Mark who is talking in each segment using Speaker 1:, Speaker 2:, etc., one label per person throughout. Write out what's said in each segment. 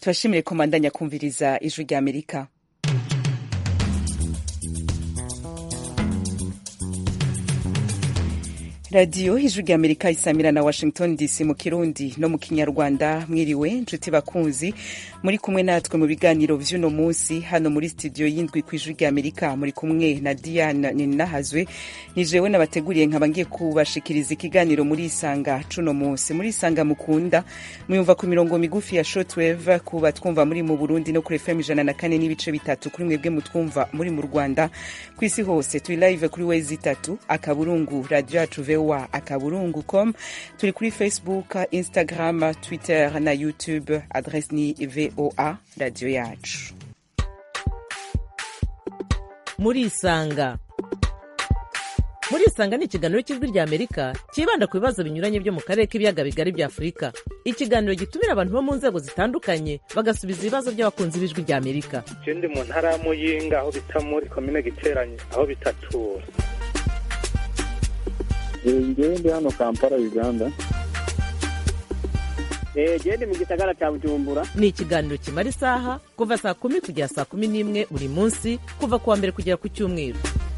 Speaker 1: turashimire komandanya kumviriza ijwi rya amerika radiyo ijwi rya amerika isamira na washington dc mu kirundi no mu kinyarwanda mwiriwe nshuti bakunzi muri kumwe natwe mu biganiro vy'uno munsi hano muri studio y'indwi ku ijwi rya amerika muri kumwe na diane ninahazwe ni jewe nabateguriye nkaba ngiye kubashikiriza ikiganiro muri isanga cuno munsi muri isanga mukunda muyumva ku mirongo migufi ya shortwave kuba twumva muri mu burundi no kuri fm ijana na kane n'ibice bitatu kuri mwebwe mutwumva muri mu rwanda ku isi hose turi live kuri wezi itatu akaburungu radio yacu voa akaburungu com turi kuri facebook instagram twitter na youtube adresse ni voa radio yacu
Speaker 2: muri isanga muri isanga ni ikiganiro cy'ijwi rya amerika cyibanda ku bibazo binyuranye byo mu karere k'ibiyaga bigari bya afurika ikiganiro gitumira abantu bo mu nzego zitandukanye bagasubiza ibibazo by'abakunzi b'ijwi rya amerika
Speaker 3: je ndi mu ntara ya muyinga aho bita muri komine giteranye aho bitatura
Speaker 4: ngewe ndi hano kampala uganda
Speaker 5: gende mu gisagara cya bujumbura
Speaker 2: ni ikiganiro kimara isaha kuva saa kumi kugera saa kumi n'imwe buri munsi kuva ku wa mbere kugera ku cyumweru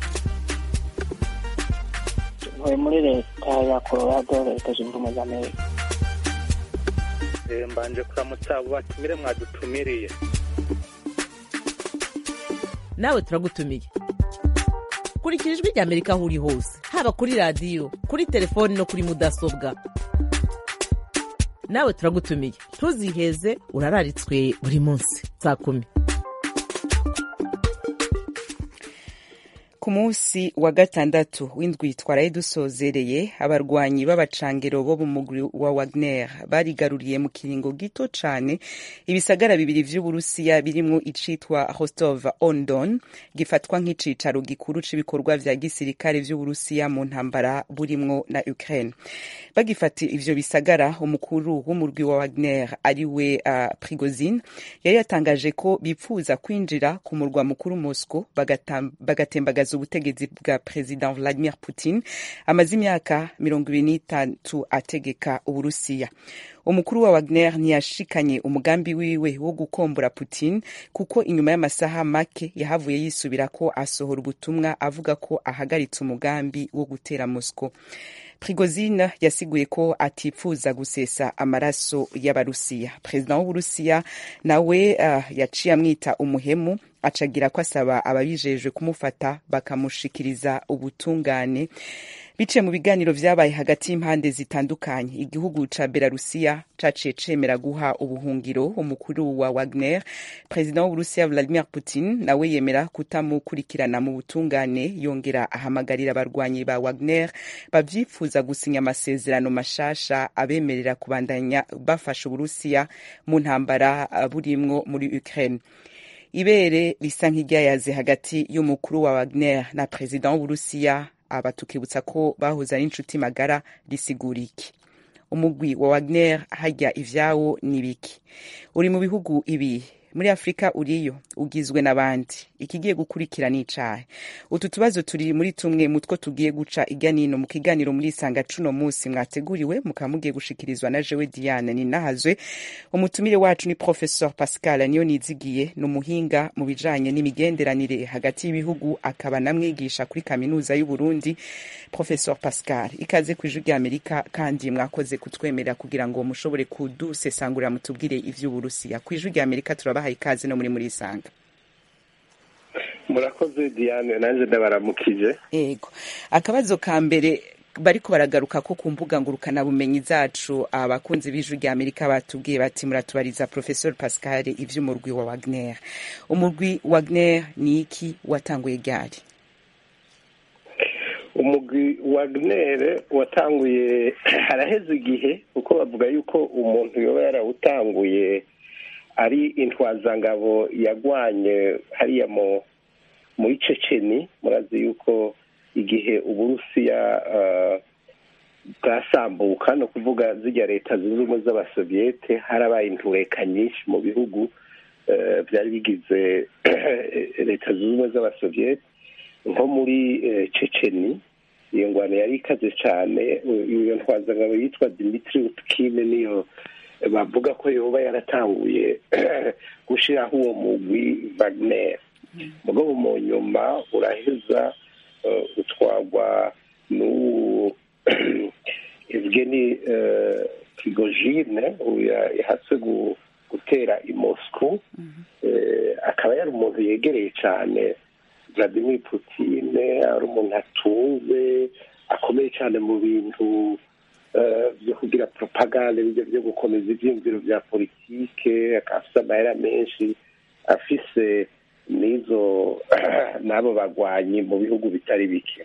Speaker 5: ntuye muri leta ya colorado leta zunze ubumwe za amerika
Speaker 3: Eh, mbanje kuramutsa abo batumire mwadutumiriye
Speaker 2: nawe turagutumiye kurikira ijwi rya amerika aho uri hose haba kuri radiyo kuri telefoni no kuri mudasobwa nawe turagutumiye ntuziheze urararitswe buri munsi saa kumi
Speaker 1: ku munsi wa gatandatu w'indwi twaraye dusozereye abarwanyi b'abacangero bo mu mugwi wa wagner barigaruriye mu kiringo gito cane ibisagara bibiri vy'uburusiya birimwo icitwa rostov on don gifatwa nk'icicaro gikuru c'ibikorwa vya gisirikare vy'uburusiya mu ntambara burimwo na ukraine bagifata ivyo bisagara umukuru w'umurwi wa wagner ariwe uh, prigozin yari yatangaje ko bipfuza kwinjira ku murwa mukuru moscow bagatembagaza ubutegetsi bwa perezida vladimir putin amaze imyaka mirongo ibiri n'itatu ategeka uburusiya umukuru wa wagner ntiyashikanye umugambi wiwe wo gukombora putin kuko inyuma y'amasaha make yahavuye yisubira ko asohora ubutumwa avuga ko ahagaritse umugambi wo gutera moscow prigozine yasiguye ko atifuza gusesa amaraso y'abarusiya perezida w'uburusiya nawe uh, yaciye amwita umuhemu acagira ko asaba ababijejwe kumufata bakamushikiriza ubutungane biciye mu biganiro vyabaye hagati y'impande zitandukanye igihugu ca belarusiya caciye cemera guha ubuhungiro umukuru wa wagner perezida w'uburusiya vladimir putin nawe yemera kutamukurikirana mu butungane yongera ahamagarira abarwanyi ba wagner bavyifuza gusinya amasezerano mashasha abemerera kubandanya bafasha uburusiya mu ntambara burimwo muri ukraine ibere risa nk'iryayaze hagati y'umukuru wa wagner na perezida w'uburusiya aba tukibutsa ko bahoze ari inshuti magara risigura iki umugwi wa wagner hajya ivyawo ni biki uri mu bihugu ibi muri afurika uriyo ugizwe n'abandi ikigiye gukurikira n'icahe utu tubazo turi muri tumwe mu two tugiye guca irya nino mu kiganiro muri isanga cuno munsi mwateguriwe mukaba mugiye gushikirizwa na jewe diane ninahazwe umutumire wacu ni professor pascal niyo nizigiye ni umuhinga mu bijanye n'imigenderanire hagati y'ibihugu akaba namwigisha kuri kaminuza y'uburundi professor pascal ikaze ku ijwi rya amerika kandi mwakoze kutwemerera kugira ngo mushobore kudusesangurira mutubwire ivy'uburusiya ku ijwi rya amerika turabahaye ikaze no muri muri isanga
Speaker 6: murakoze diane nanjye ndabaramukije
Speaker 1: yego akabazo ka mbere bariko baragaruka ko ku mbuga ngurukanabumenyi zacu abakunzi b'ijwi rya amerika batubwiye bati muratubariza professor pascal ivy'umurwi wa wagner umurwi wagner ni iki watanguye ryari
Speaker 6: umugwi wagner watanguye haraheze igihe kuko bavuga yuko umuntu yoba yarawutanguye ari intwazangabo yagwanye hariya mu muri ceceni murazi yuko igihe uburusiya bwasambuka ni ukuvuga zijya leta zunze ubumwe z'abasoviyete harabaye intureka nyinshi mu bihugu byari bigize leta zunze ubumwe z'abasoviyete nko muri ceceni iyo ngwano yari ikaze cyane iyo ntwazangabo yitwa dimitri utkine niyo bavuga ko yoba yaratanguye gushyiraho uwo mugwi wagner mugabo mu nyuma uraheza eh, utwagwa n'uwo evgeni eh, prigogine uyu yahatse gu- gutera i moscow Eh, akaba yari umuntu yegereye cyane vladimir putin ari umuntu atunze akomeye cyane mu bintu eh, byo kugira propaganda bijya byo gukomeza ibyiyumviro bya politike akaba afite amahera menshi afise n'izo n'abo bagwanyi mu bihugu bitari bike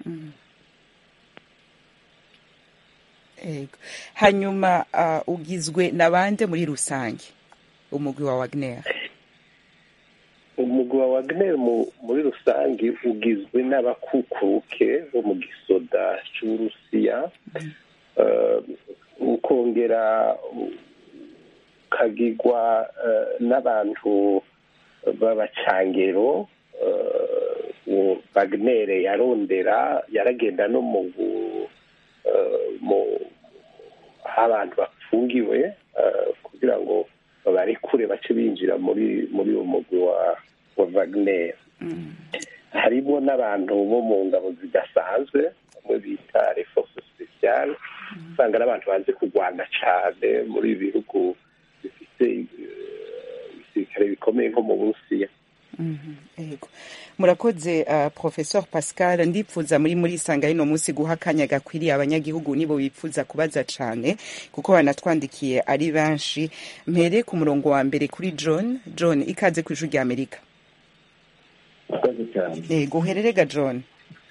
Speaker 1: Ego. hanyuma ah, ugizwe na bande muri rusange umugwi wa wagner
Speaker 6: umugwi wa wagner mu- muri rusange ugizwe n'abakukuruke bo mu gisoda cy'uburusiya Eh, ukongera ukagirwa eh, n'abantu b'abacangero eh, uwo wagner yarondera yaragenda no mu gu- eh, mu- aho abantu bafungiwe eh, kugira ngo babarekure bace binjira muri muri uwo mugwi wa wa wagner harimo n'abantu bo mu ngabo zidasanzwe bamwe bita reforce speciale usanga ari abantu bazi kurwana cyane muri ibi bihugu bifite eh, ibisirikare bikomeye nko mu burusiya
Speaker 1: Mhm, Ego. murakoze uh, professor pascal ndipfuza muri muri isanga rino munsi guha akanya gakwiriye abanyagihugu nibo bipfuza kubaza cane kuko banatwandikiye ari benshi mpere ku murongo wa mbere kuri john john ikaze ku ijwi rya amerika
Speaker 4: murakoze cyane
Speaker 1: ego uhererega john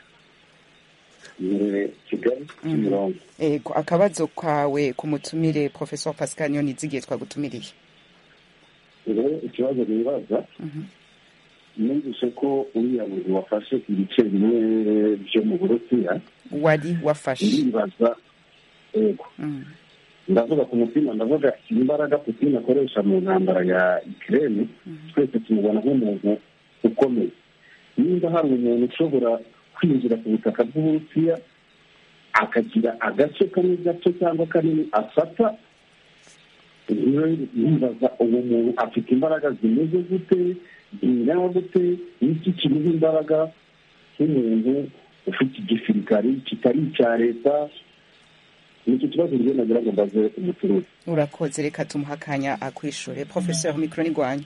Speaker 4: imbere kigali kimirongo
Speaker 1: ego akabazo kawe ku mutumire professor pascal niyo nizigiye twagutumiriye
Speaker 4: rero ikibazo nibaza numvise ko uriya muntu wafashe ibice bimwe byo mu burusiya
Speaker 1: wari wafashe
Speaker 4: ndibaza yego
Speaker 1: Mm,
Speaker 4: ndavuga ku mutima ndavuga imbaraga putin akoresha mu ntambara ya ikirere twese tumubona nk'umuntu ukomeye nimba hari umuntu ushobora kwinjira ku butaka bw'uburusiya akagira agace kamwe gato cyangwa kanini afata yibaza uwo muntu afite imbaraga zimeze gute zingana gute n'iki kimuha imbaraga nk'umuntu ufite igisirikari kitari icya leta nicyo kibazo njye nagira ngo mbaze umucuruzi
Speaker 1: urakoze reka tumuha akanya akwishure professeur mikro ni gwanyu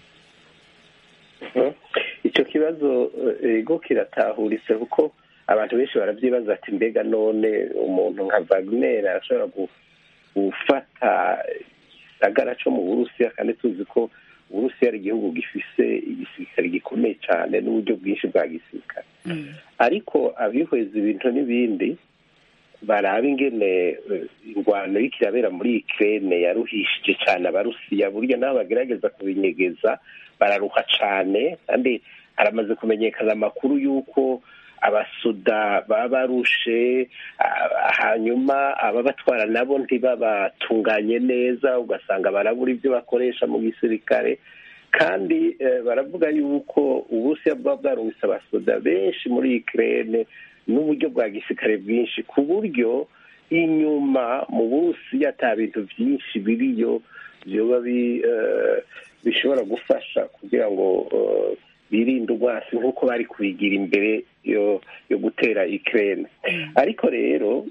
Speaker 6: Mhm. icyo kibazo eh, ego kiratahuritse kuko abantu benshi barabyibaza ati mbega none umuntu nka wagner arashobora gu- gufata igisagara cyo mu burusiya kandi tuzi ko uburusiya ari igihugu gifise igisirikare gikomeye cyane n'uburyo bwinshi bwa gisirikare ariko abihweza ibintu n'ibindi baraba ingene eh, ingwano iriko irabera muri Ukraine yaruhishije cyane abarusiya burya nabo bagerageza kubinyegeza bararuha cyane kandi haramaze kumenyekana amakuru y'uko abasoda baba barushe ah, hanyuma ababatwara nabo ntibabatunganye neza ugasanga barabura ibyo bakoresha mu gisirikare kandi eh, baravuga yuko uburusiya buba bwarungitse abasoda benshi muri Ukraine n'uburyo bwa gisirikare bwinshi ku buryo inyuma mu burusiya ata bintu byinshi biriyo byoba bi- eh, bishobora gufasha kugira ngo eh, birinde urwasi nk'uko bari kubigira imbere yo yo gutera Ukraine ariko rero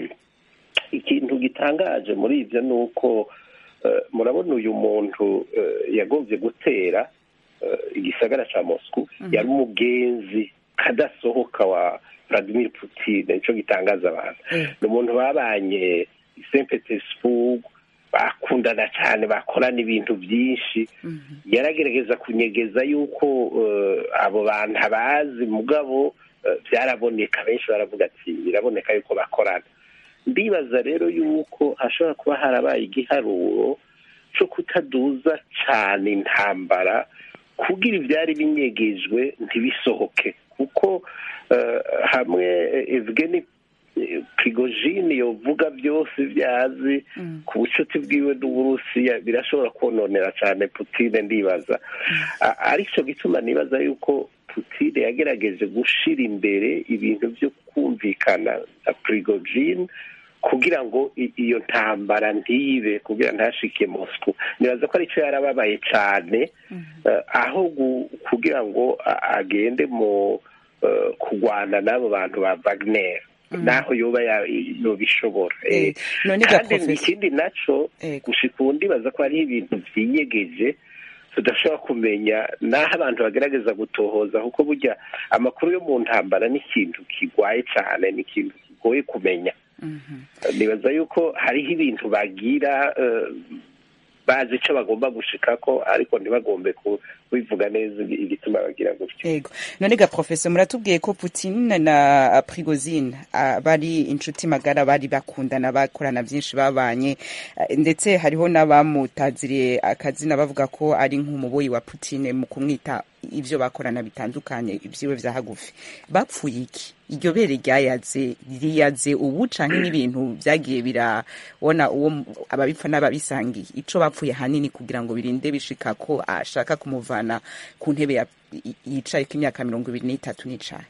Speaker 6: ikintu gitangaje muri ibyo ni uko eh, murabona uyu muntu eh, yagombye gutera eh, igisagara cya Moscow yari umugenzi kadasohoka wa Vladimir Putin nicyo gitangaza abantu ni umuntu babanye i St Petersburg bakundana cyane bakorana ibintu byinshi yaragerageza kunyegeza yuko eh, abo bantu abazi mugabo eh, byaraboneka benshi baravuga ati biraboneka yuko bakorana ndibaza rero yuko hashobora kuba harabaye igiharuro cyo kutaduza cyane intambara kugira ibyari binyegejwe ntibisohoke kuko eh, hamwe eh, Evgeny eh, Prigozhin yovuga byose byazi ku bucuti bwiwe n'uburusiya birashobora kononera cyane Putin ndibaza A- aricyo gituma nibaza yuko Putin yagerageje gushira imbere ibintu byo kumvikana na Prigozhin kugira ngo i- iyo ntambara ntibe kugira ntashike Moscow nibaza ko aricyo yarababaye cyane eh, aho gu- kugira ngo a- agende mu eh, kurwana n'abo bantu ba Wagner naho yoba ya- yobishobora
Speaker 1: Eh,
Speaker 6: Eh,
Speaker 1: none ga
Speaker 6: kandi
Speaker 1: Professor-
Speaker 6: ikindi naco
Speaker 1: Eh,
Speaker 6: gushika ubu ndibaza ko hariho ibintu vyinyegeje tudashobora kumenya naho abantu bagerageza gutohoza kuko burya amakuru yo mu ntambara ni ikintu kigwaye cyane ni ikintu kigoye kumenya nibaza yuko hariho ibintu bagira eh, bazi icyo bagomba gushikako ariko ntibagombe ku- kubivuga neza igituma bagira gutyo
Speaker 1: Ego. None ga professor muratubwiye ko Putin na Prigozhin ah, bari inshuti magara bari bakundana bakorana byinshi babanye ah, ndetse hariho n'abamutaziriye akazina bavuga ko ari nk'umuboyi wa Putin mu kumwita ivyo bakorana bitandukanye ivyiwe vya hagufi bapfuye iki iryo bere ryayaze riyaze ubu canke n'ibintu vyagiye birabona uwo mu- ababipfa n'ababisangiye ico bapfuye hanini kugira ngo birinde bishika ko ashaka kumuvana ku ntebe ya- i- yicayeko imyaka mirongo ibiri n'itatu n'icaye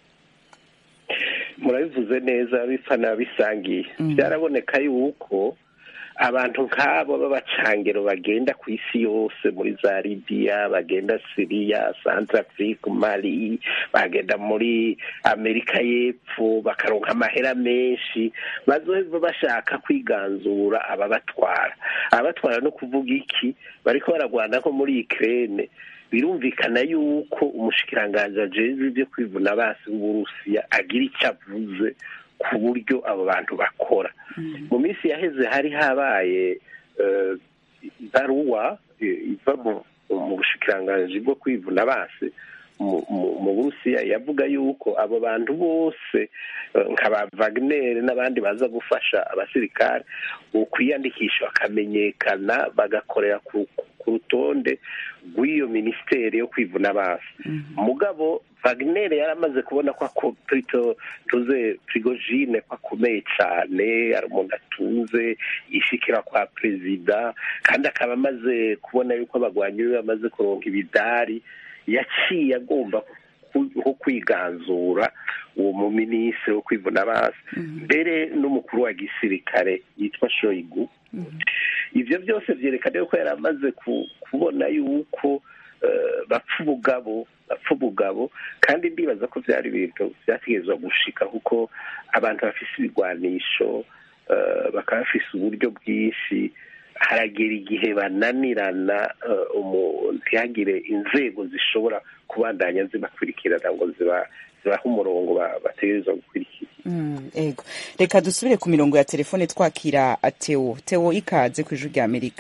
Speaker 6: murabivuze neza bipfa n'abisangiye byaraboneka yuko abantu nk'abo b'abacangero bagenda ku isi yose muri za libiya bagenda siriya santarafurike mali bagenda muri amerika y'epfo bakaronka amahera menshi bazoheva bashaka kwiganzura ababatwara ababatwara no kuvuga iki bariko baragwana nko muri ikirere birumvikana yuko umushikiranganji ajejwe ibyo kwivuna basi w'uburusiya agira icyo avuze ku buryo abo bantu bakora mu minsi yaheze hari habaye eh, ibaruwa eh, iva mu- mu bushikiranganji bwo kwivuna basi mu- mu mu burusiya yavuga yuko abo bantu bose eh, nka ba Wagner n'abandi baza gufasha abasirikare ukwiyandikisha bakamenyekana bagakorera ku ku rutonde rw'iyo minisiteri yo kwivuna basi mugabo Wagner yaramaze kubona ko ako- Prito- tuze Prigojine ko akomeye cyane ari umuntu atunze yishikira kwa perezida kandi akaba amaze kubona yuko abagwanyi be bamaze kuronka ibidari yaciye agomba ku- nko kwiganzura uwo muminisitiri wo kwivuna basi mbere n'umukuru wa gisirikare yitwa shoyigu ibyo byose byerekana yuko yari amaze ku- kubona yuko eh, bapfa ubugabo bapfa ubugabo kandi ndibaza ko byari ibintu byategerezwa gushika kuko abantu bafise ibigwanisho eh, bakaba bafise uburyo bwinshi haragera igihe bananirana eh, umu- ntihagire inzego zishobora kubandanya zibakurikirana ngo ziba zibahe umurongo ba- bategerezwa gukurikira
Speaker 1: Mm, ego reka dusubire ku mirongo ya telefone twakira Teo Teo ikaze ku ijwi rya Amerika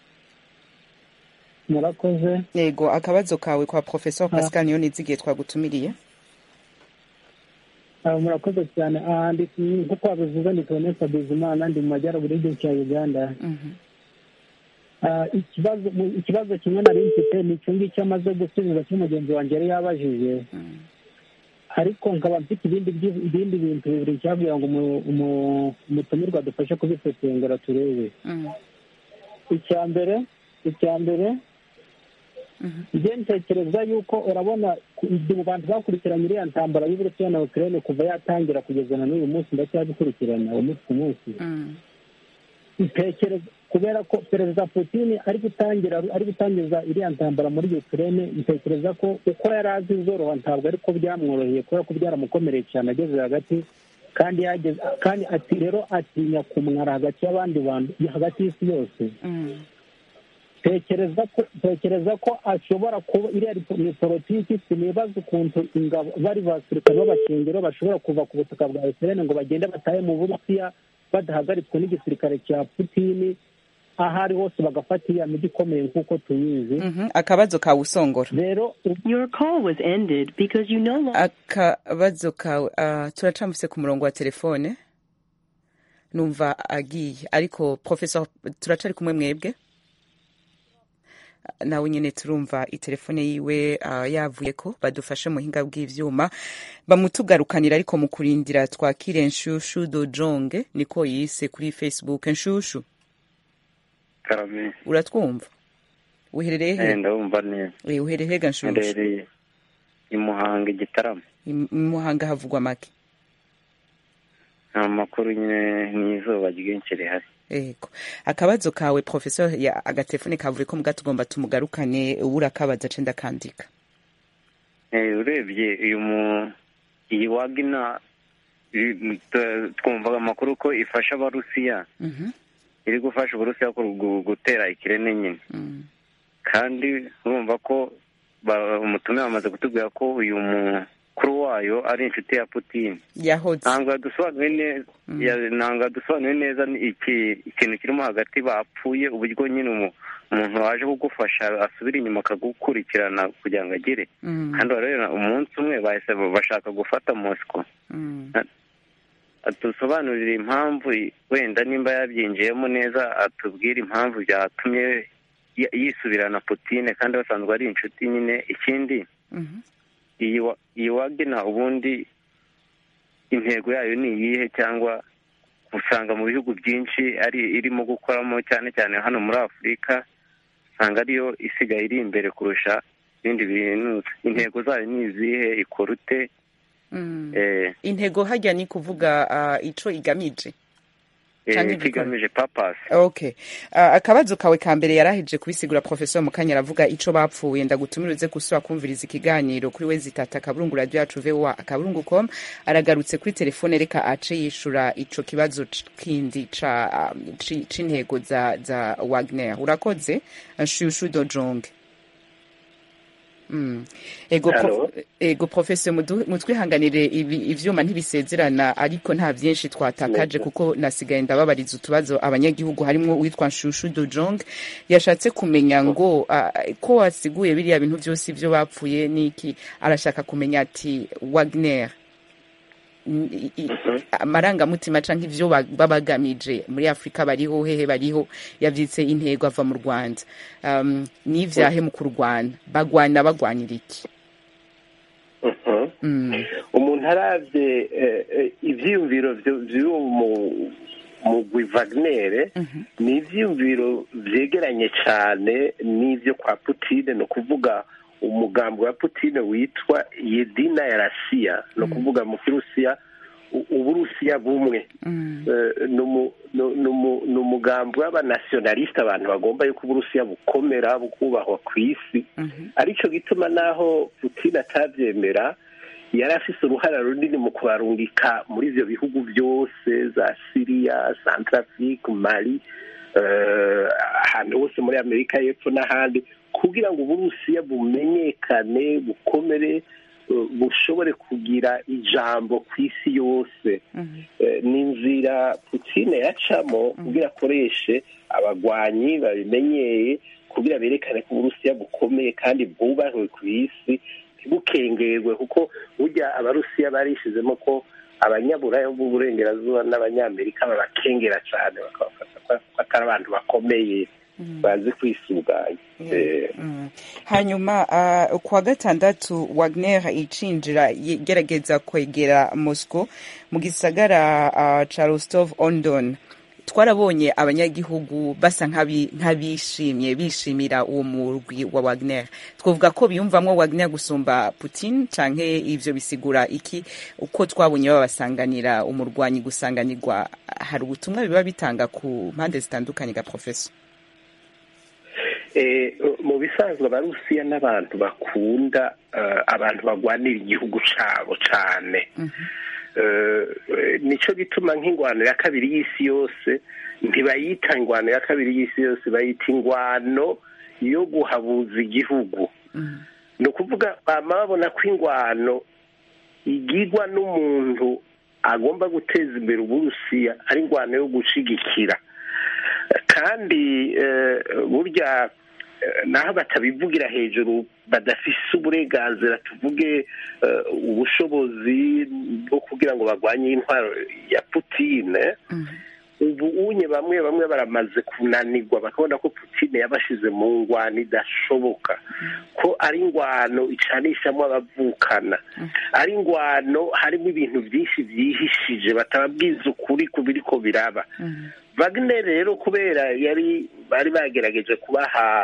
Speaker 5: murakoze
Speaker 1: yego akabazo kawe kwa professor Pascal niyo nizigiye twagutumiriye
Speaker 5: Ah, murakoze cyane Ah, ndi nk'uko wabivuze ni Tonesa Bizimana ndi mu majyaruguru y'igihugu cya uganda
Speaker 1: Mhm.
Speaker 5: Ah, ikibazo mu- ikibazo kimwe nari mfite ni icyo ngicyo amaze gusubiza cy'umugenzi wanjye yari yabajije ariko nkaba mfite ibindi byi- ibindi bintu bibiri cyabwira ngo umu- umu- umutumirwa dufashe kubisesengura turebe
Speaker 1: Mm.
Speaker 5: icya mbere icya mbere njye ntekereza yuko urabona ku- mu bantu bakurikiranye iriya ntambara y'uburusiya na ukraine kuva yatangira kugeza na n'uyu munsi ndacyabikurikirana umunsi ku munsi
Speaker 1: Mm.
Speaker 5: ntekereza kubera ko perezida putin ari gutangira ari gutangiza iriya ntambara muri ukraine ntekereza ko uko yari azi izoroha ntabwo ariko byamworoheye kubera ko byaramukomereye cyane ageze hagati kandi yageze kandi ati rero atinya kumwara hagati y'abandi bantu hagati y'isi yose
Speaker 1: Mm.
Speaker 5: tekereza ko tekereza ko ashobora kuba iriya ni ni politiki sinibaza ukuntu ingabo bari basirikare b'abakengero bashobora kuva ku butaka bwa ukraine ngo bagende batahe mu burusiya badahagaritswe n'igisirikare cya putini aho ari hose bagafata iriya migi ikomeye nk'uko tuyizi
Speaker 1: Mhm. akabazo kawe usongora
Speaker 5: rero
Speaker 7: Your call was ended because you no longer.
Speaker 1: akabazo kawe ah, turacambutse ku murongo wa telefone numva agiye ariko professor turacari kumwe mwebwe nawe nyine turumva itelefone yiwe ah, yavuye ko badufashe mu buhinga bw'ivyuma bamutugarukanira ariko mu kurindira twakire nshushu dojonge niko yise kuri facebook nshushu
Speaker 8: karame
Speaker 1: uratwumva uherereye he
Speaker 8: eh, ndabumva neza
Speaker 1: Eh, uherereye ga nshushu
Speaker 8: mberereye i muhanga igitaramo
Speaker 1: I- i muhanga havugwa make
Speaker 8: nta makuru nyine n'izuba ryinshi rihari
Speaker 1: ego akabazo kawe professor ya agatelefone kavuye ko muga tugomba tumugarukane urakabaza ace ndakandika
Speaker 8: Eh, urebye uyu mu iyi wagina i- t- twumvaga amakuru ko ifasha abarusiya
Speaker 1: Mhm,
Speaker 8: iri gufasha uburusiya ku- gu- gutera ikirene nyine
Speaker 1: mm.
Speaker 8: kandi urumva ko ba- umutume bamaze kutubwira ko uyu mukuru wayo ari inshuti ya putin
Speaker 1: yahoze
Speaker 8: ntabwo yadusobanuye neza
Speaker 1: Mm.
Speaker 8: ya- ntabwo yadusobanuye neza ni iki ikintu kirimo hagati bapfuye uburyo nyine umu- umuntu waje kugufasha asubira inyuma akagukurikirana kugira ngo agire
Speaker 1: Mm,
Speaker 8: kandi rero umunsi umwe bahise bashaka gufata mosiko
Speaker 1: mm,
Speaker 8: atusobanurire impamvu wenda nimba yabyinjiyemo neza atubwire impamvu byatumye y- yisubirana putine kandi basanzwe ari inshuti nyine ikindi
Speaker 1: mhm,
Speaker 8: iyi wa- iyi wagena ubundi intego yayo ni iyihe cyangwa usanga mu bihugu byinshi ari irimo gukoramo cyane cyane hano muri afurika usanga ariyo isigaye iri imbere kurusha ibindi bintu intego zayo ni izihe ikora ute
Speaker 1: mm.
Speaker 8: eh,
Speaker 1: intego hajya ni kuvuga ah, ico igamije
Speaker 8: eh,
Speaker 1: Canke igikora.
Speaker 8: kigamije papasi
Speaker 1: okay uh, akabazo kawe ka mbere yaraheje kubisigura professor mukanya aravuga ico bapfuye ndagutumira uze gusubira kumviriza ikiganiro kuri we zitata akaburungu radio yacu voa akaburungu com aragarutse kuri telefone reka ace yishura ico kibazo c- kindi ca um, ci- c'intego za za Wagner urakoze shushu dojonge Mm. ego
Speaker 6: Hello?
Speaker 1: prof, ego professor mudu- mutwihanganire ibi ivyuma ntibisezerana ariko nta vyinshi twatakaje
Speaker 6: Neza.
Speaker 1: kuko nasigaye ndababariza utubazo abanyagihugu harimo uwitwa Nshushu Dojong yashatse kumenya ngo ah, ko wasiguye biriya bintu byose ibyo bapfuye niki arashaka kumenya ati Wagner n- i- i- amarangamutima canke ivyo ba- babagamije muri Afrika bariho hehe bariho yavyitse intego ava mu Rwanda um, n'ivyahe mu kurwana bagwana bagwanira iki
Speaker 6: Mhm.
Speaker 1: mm.
Speaker 6: umuntu arabye eh, eh, ivyiyumviro vyo- vy'uwo mu- mugwi Wagner ni ivyiyumviro vyegeranye cane n'ivyo kwa Putine ni ukuvuga umugambi wa Putine witwa Yedina ya Rasiya ni ukuvuga mu kirusiya u- uburusiya bumwe
Speaker 1: Mm.
Speaker 6: Eh, ni umu- ni- ni umu- ni umugambi w'abanationaliste abantu bagomba yuko uburusiya bukomera bukubahwa ku isi
Speaker 1: Mhm.
Speaker 6: aricyo gituma naho Putin atabyemera yari afise uruhara runini mu kubarungika muri ivyo bihugu byose za Syria Centrafrique Mali eh, ahantu hose muri Amerika y'Epfo n'ahandi kugira ngo uburusiya bumenyekane bukomere eh, bushobore kugira ijambo ku isi yose
Speaker 1: Mhm.
Speaker 6: Eh, ni inzira Putin yacamo kugira akoreshe abagwanyi babimenyeye kugira berekane ko uburusiya bukomeye kandi bwubahwe ku isi ntibukengerwe kuko burya abarusiya barishizemo ko abanyaburaya b'uburengerazuba n'abanyamerika babakengera cyane bakabafata ko atari abantu bakomeye bazi kwisuganya Eh,
Speaker 1: Mm. hanyuma uh, kwa gatandatu Wagner icinjira igerageza kwegera Moscow mu gisagara uh, ca Rostov on Don twarabonye abanyagihugu basa nk'abi- nk'abishimye bishimira uwo murwi wa Wagner twavuga ko biyumvamwo Wagner gusumba Putin canke ivyo bisigura iki uko twabonye babasanganira umurwanyi gusanganirwa hari ubutumwa biba bitanga ku mpande zitandukanye ga professor
Speaker 6: Eh, mu bisanzwe abarusiya n'abantu bakunda eh, abantu bagwanira igihugu cabo cane Eh, eh, nico gituma nk'ingwano ya kabiri y'isi yose ntibayita ingwano ya kabiri y'isi yose bayita ingwano yo guhabuza igihugu ni ukuvuga bama babona ko ingwano igirwa n'umuntu agomba guteza imbere uburusiya ari ingwano yo gushigikira kandi eh, burya eh, naho batabivugira hejuru badafise uburenganzira tuvuge eh, ubushobozi bwo kugira ngo barwanye intwaro ya putine ubu unye bamwe bamwe baramaze kunanirwa bakabona ko putine yabashize mu ngwano idashoboka ko ari ingwano icanishamo abavukana ari ingwano harimo ibintu byinshi byihishije batababwiza ukuri ku biriko biraba Wagner rero kubera yari bari bagerageje kubaha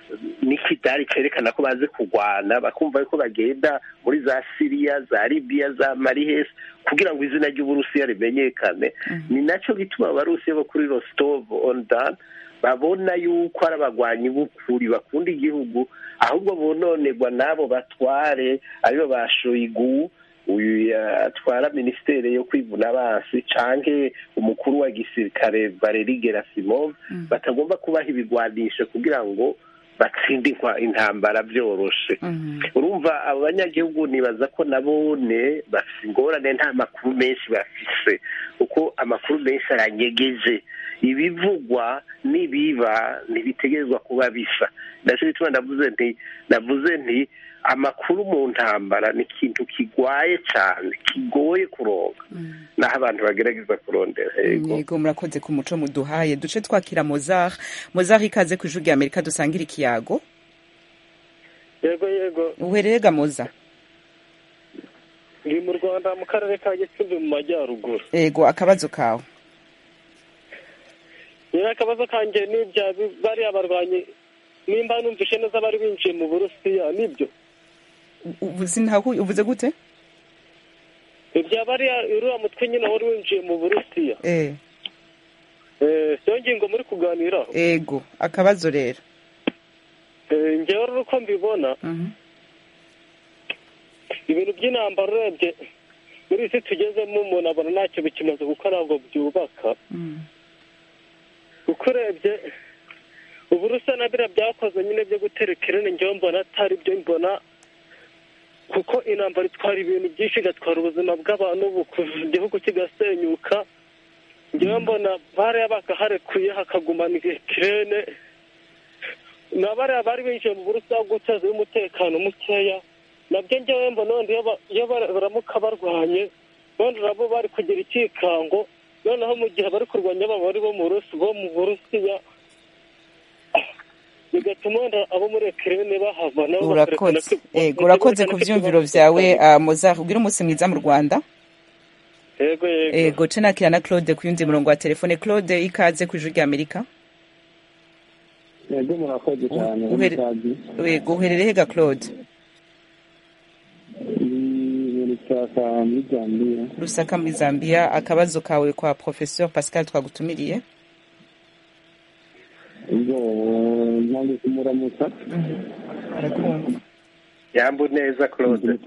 Speaker 6: n'ikidari cerekana ko bazi kurwana bakumva yuko bagenda muri za siriya za libiya za marihesi kugira ngo izina ry'uburusiya rimenyekane ni nacyo gituma abarusiya bo kuri rostov on don babona yuko ari abagwanyi b'ukuri bakunda igihugu ahubwo bononerwa n'abo batware aribo ba shoyigu uyu atwara minisiteri yo kwivuna abansi canke umukuru wa gisirikare valeri gerasimov batagomba kubaha ibigwanisho kugira ngo batsinde intambara byoroshe urumva abo banyagihugu nibaza ko nabone bafite ingorane nta makuru menshi bafise kuko amakuru menshi aranyegeje ibivugwa n'ibiba ntibitegerezwa kuba bisa nacyo bituma navuze nti navuze nti amakuru mu ntambara ni ikintu kigwaye cyane kigoye kuronka naho abantu bagerageza kurondera
Speaker 1: yego murakoze ku muco muduhaye duce twakira mozar mozar ikaze ku ijwi rya amerika dusangira ikiyago
Speaker 9: yego yego
Speaker 1: uhererega moza
Speaker 9: ndi mu rwanda mu karere ka gicumbi mu majyaruguru
Speaker 1: yego akabazo kawe
Speaker 9: rero akabazo kanjye ni ibya bariya barwanyi nimba numvishe neza bari binjiye mu burusiya nibyo
Speaker 1: uvuze gute
Speaker 9: ibya bariya uriya mutwe nyine wari winjiye mu burusiya siyo ngingo muri kuganiraho
Speaker 1: ego akabazo rero
Speaker 9: ngewe rero uko mbibona ibintu by'intambara urebye muri isi tugezemo umuntu abona ntacyo bikimaze kuko ntabwo byubaka kuko urebye uburusa na biriya byakoze nyine byo gutera ikirere ngewe mbona atari byo mbona kuko intambara itwara ibintu byinshi igatwara ubuzima bw'abantu igihugu kigasenyuka ngewe mbona bariya bakaharekuye hakagumana ikirere na bariya bari binjiye mu burusa guteza umutekano mukeya nabyo ngewe mbona wenda iyo baramuka barwanye wenda nabo bari kugira ikikango noneho mu gihe bari kurwanya aba bari bo mu burusiya bigatuma wenda abo muri ekirene bahava nabo
Speaker 1: urakoze urakoze ku byumviro byawe mozar ubwira umunsi mwiza mu rwanda
Speaker 9: yego yego
Speaker 1: yego cenakira na claude ku yundi murongo wa telefone claude ikaze ku ijwi rya amerika
Speaker 4: yego murakoze cyane
Speaker 1: yego uherereye ga claude
Speaker 4: rusaka muri zambia
Speaker 1: rusaka muri zambia akabazo kawe kwa professeur pascal twagutumiriye
Speaker 4: ubwo ntabwo kumuramutsa
Speaker 6: yambu neza claude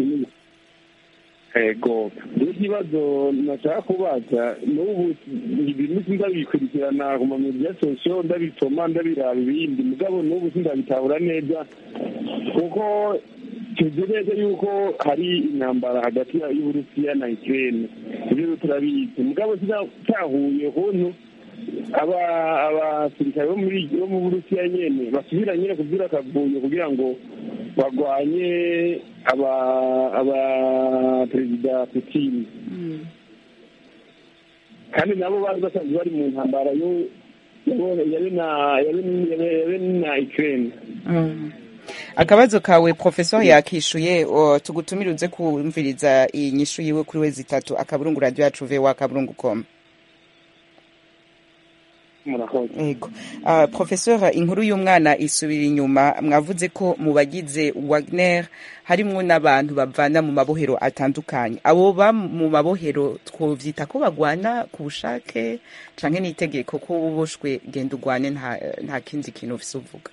Speaker 4: ego rero ikibazo nashaka kubaza n'ubu ibintu sindabikurikirana ku mamediya sosiyo ndabisoma ndabiraba ibindi mugabo n'ubu sindabitahura neza kuko tuzi neza yuko hari intambara hagati y'uburusiya na ikirere ibyo turabizi mugabo sinatahuye kuntu abasirikare bo mu burusiya nyene basubira nyine kubyura akavuyo kugira ngo barwanye aba perezida putin kandi nabo bari basanzwe bari mu ntambara yabe na ukraine
Speaker 1: akabazo kawe professor yakishuye tugutumire uze kumviriza iyi nyishu yiwe kuri we zitatu akaburungu radio yacu voa akaburungu com yego uh, professeur inkuru y'umwana isubira inyuma mwavuze ko mu bagize wagner harimwo n'abantu bavana mu mabohero atandukanye abo ba mu mabohero twovyita ko bagwana ku bushake canke n'itegeko ko uboshwe genda ugwane nta, nta kindi kintu ufise uvuga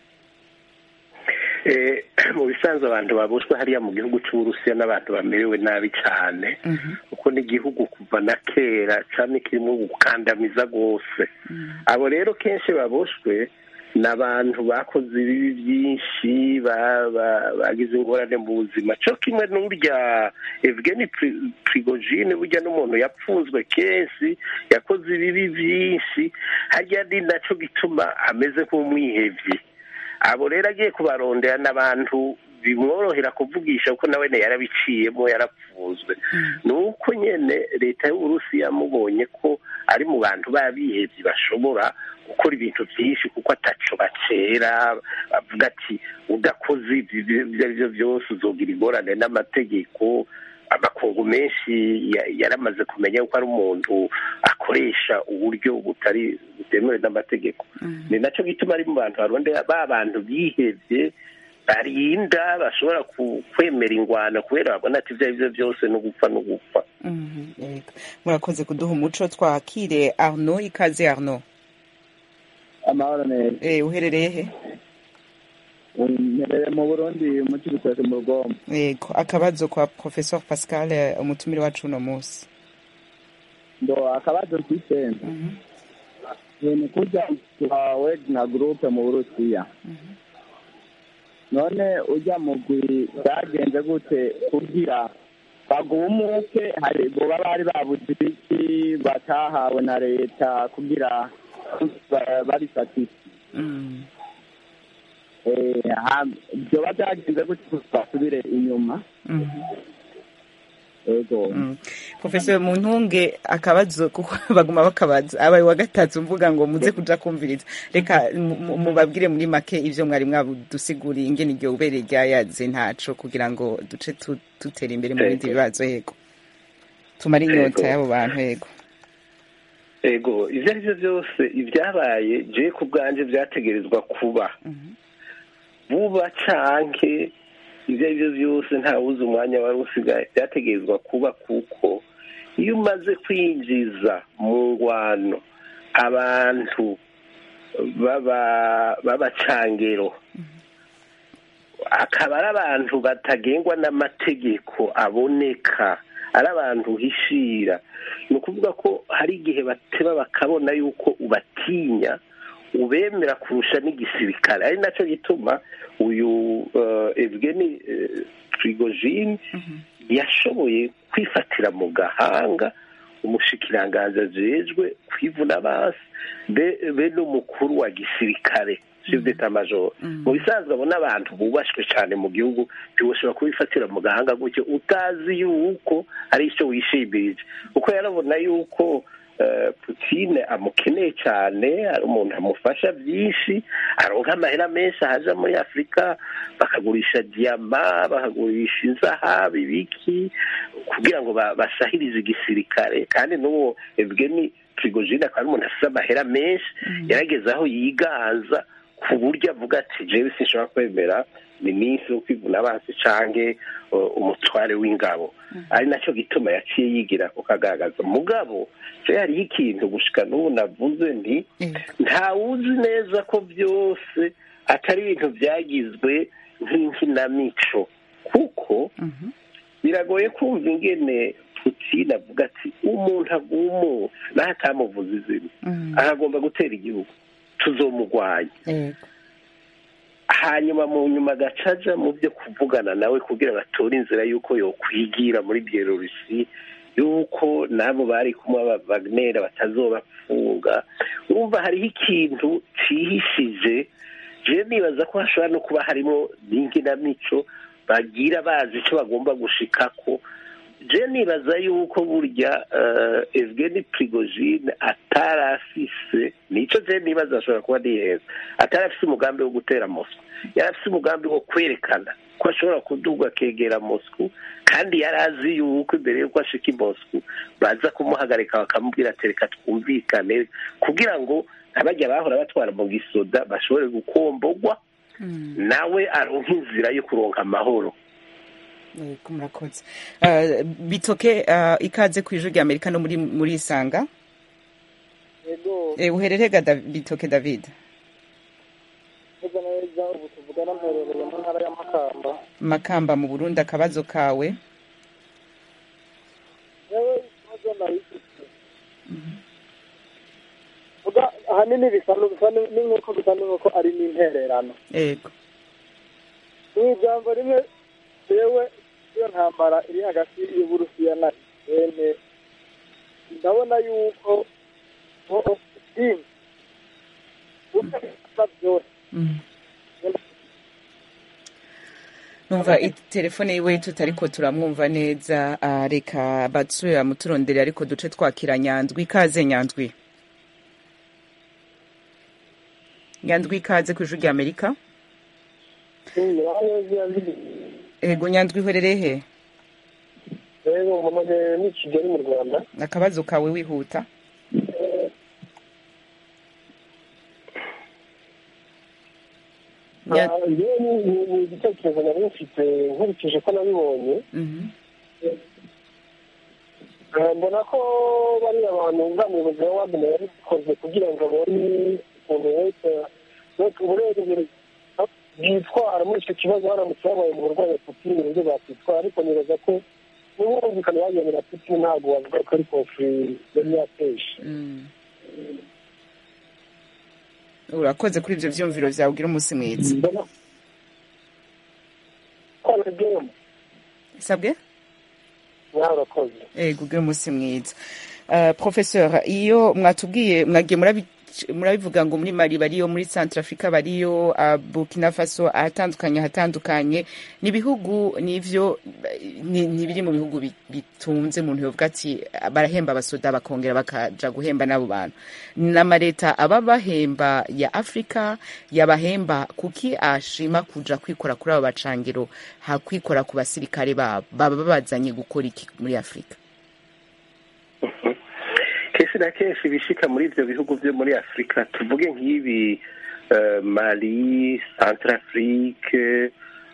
Speaker 6: mu bisanzwe abantu babushwe hariya mu gihugu cy'uburusiya n'abantu bamerewe nabi cyane kuko n'igihugu kuva na kera cyane kirimo gukandamiza rwose abo rero kenshi babushwe ni abantu bakoze ibibi byinshi bagize ingorane mu buzima cyo kimwe n'urya evgeni prigojine burya n'umuntu yapfunzwe kenshi yakoze ibibi byinshi harya ni nacyo gituma ameze nk'umwihebye abo rero agiye kubarondera n'abantu bimworohera kuvugisha kuko nawe yarabiciyemo yarapfuzwe ni uko nyine leta y'uburusiya yamubonye ko ari mu bantu b'abihebye bashobora gukora ibintu byinshi kuko ataco bacera bavuga ati udakoze ibyo ari byo byose uzogira ingorane n'amategeko amakungu menshi yaramaze kumenya ko ari umuntu bakoresha uburyo butari butemewe n'amategeko ni nacyo gituma ari mu bantu barondera ba bantu bihebye barinda bashobora ku- kwemera ingwano kubera babona ati ibyo ari byo byose no gupfa no gupfa
Speaker 1: Mhm, yego. murakoze kuduha umuco twakire arno ikaze arno
Speaker 10: amahoro neza
Speaker 1: Eh, uherereye he
Speaker 10: mpereye mu burundi mu kibitoke mu rugombo
Speaker 1: yego akabazo kwa professeur pascal eh, umutumire wacu uno munsi
Speaker 10: ndo akabazo mfise ni kurya wa wegna groupe mu burusiya none ujya mugwi byagenze gute kugira bagumuke hari boba bari babuze ibiki batahawe na leta kugira ba- babifatise Eh, ha- vyoba byagenze gute basubire inyuma ego
Speaker 1: professeur muntunge akabazo kuko baguma bakabaza abaye wa gatatu mvuga ngo muze kuja kumviriza reka mu- mu- mubabwire muri make ivyo mwari mwadusiguriye ingene iryo ubere ryayaze ntaco kugira ngo duce tu- dutera imbere mu bindi
Speaker 6: Yego.
Speaker 1: bibazo yego tumare inyota
Speaker 6: Yego.
Speaker 1: y'abo bantu yego
Speaker 6: ego ibyo ari byo byose ibyabaye je ku bwanjye byategerezwa kuba vuba canke ibyo ari byo byose ntawuzi umwanya wari usigaye byategerezwa kuba kuko iyo umaze kwinjiza mu ngwano abantu baba- b'abacangero akaba ari abantu batagengwa n'amategeko aboneka ari abantu uhishira ni ukuvuga ko hari igihe bateba bakabona yuko ubatinya ubemera kurusha n'igisirikare ari nacyo gituma uyu eh, evgeni eh, prigojine yashoboye kwifatira mu gahanga umushikiranganji ajejwe kwivuna basi be be n'umukuru wa gisirikare chef d'état major mu bisanzwe abo n'abantu bubashwe cyane mu gihugu ntiwoshobora kubifatira mu gahanga gutyo utazi yuko ari icyo wishimije kuko yarabona yuko eh, Putine amukeneye cyane ari umuntu amufasha byinshi aronka amahera menshi ahaja muri afurika bakagurisha diyama bakagurisha inzahabu ibiki kugira ngo ba- basahirize igisirikare kandi n'uwo evgeni prigojine akaba ari umuntu afite amahera menshi yarageze aho yiganza ku buryo avuga ati jewe sinshobora kwemera minisitiri wo kwivuna abansi canke uh, umutware w'ingabo ari nacyo gituma yaciye yigira kukagaragaza mugabo je hariho ikintu gushika n'ubu navuze nti ntawuzi neza ko byose atari ibintu byagizwe nk'inkinamico kuko biragoye kumva ingene Putin avuga ati umuntu agumutse naho atamuvuza izina aragomba gutera igihugu tuzomugwanya hanyuma mu nyuma agacaja mu byo kuvugana nawe kugira batore inzira y'uko yokwigira muri byelorusi y'uko n'abo bari kumwe aba Wagner batazobapfunga urumva hariho ikintu cihishije je nibaza ko hashobora no kuba harimo n'inkinamico bagira bazi icyo bagomba gushikako je nibaza yuko burya uh, Evgeni Prigozhin atarafise nico je nibaza ashobora kuba niheza atarafise umugambi wo gutera Moscow yarafise umugambi wo kwerekana ko ashobora kuduga akegera Moscow kandi yari azi yuko imbere yuko ashika i Moscow baza kumuhagarika bakamubwira ati reka twumvikane kugira ngo abajya bahora batwara mu gisoda bashobore gukombogwa nawe aronka inzira yo kuronka amahoro
Speaker 1: yego murakoze Eh, bitoke eh, ikaze ku ijwi rya amerika no muri muri isanga
Speaker 11: yego
Speaker 1: Eh, uherereye ga Dav- bitoke david
Speaker 11: neza na neza ubu tuvugana mperereye mu ntara ya makamba
Speaker 1: makamba mu burundi akabazo kawe
Speaker 11: yewe ikibazo narifite vuga ahanini bisa nu- bisa nu- n'inkoko bisa n'inkoko ari n'intererano
Speaker 1: yego
Speaker 11: mu ijambo rimwe yewe iyo ntambara iri hagati y'uburusiya na ukraine ndabona yuko putin utabisa byose
Speaker 1: numva telefone yiwe tutariko turamwumva neza ah, reka batsubira muturondere ariko duce twakira nyandwi ikaze nyandwi nyandwi ikaze ku ijwi rya amerika ego nyandwi uherereye he
Speaker 12: rero mpamagaye ni kigali mu rwanda
Speaker 1: akabazo kawe wihuta Ya-
Speaker 11: Ah, njyewe ni ni- ni igitekerezo nari mfite nkurikije ko nabibonye
Speaker 1: Mhm.
Speaker 11: Ah, mbona ko bariya bantu uriya muyobozi wa wagner yabikoze kugira ngo abone ukuntu wese wese uburenganzira bwitwara muri icyo kibazo haramutse habaye mu burwayi bwa putin uburyo bwakwitwara ariko nibaza ko n'ubumvikane bagiranye na putin ntabwo wavuga ko ari konfuri yari yateje
Speaker 1: Mm. urakoze kuri ibyo byumviro byawe ugira umunsi mwiza
Speaker 11: mbona ko nabyo
Speaker 1: sabwe
Speaker 11: nawe urakoze
Speaker 1: ego ugira umunsi mwiza Uh, professeur iyo mwatubwiye mwagiye murabi- murabivuga ngo muri mali bariyo muri centre africa bariyo uh, burkina faso ahatandukanye hatandukanye ni ibihugu nivyo ni ni biri mu bihugu bi- bitunze umuntu yovuga ati barahemba abasoda bakongera bakaja guhemba n'abo bantu n'amareta aba bahemba ya afrika yabahemba kuki ashima kuja kwikora kuri abo bacangiro hakwikora ku basirikare babo baba babazanye gukora iki muri afrika
Speaker 6: kenshi na kenshi ibishika muri ibyo bihugu byo muri afurika tuvuge nk'ibi eh, mali centrafrique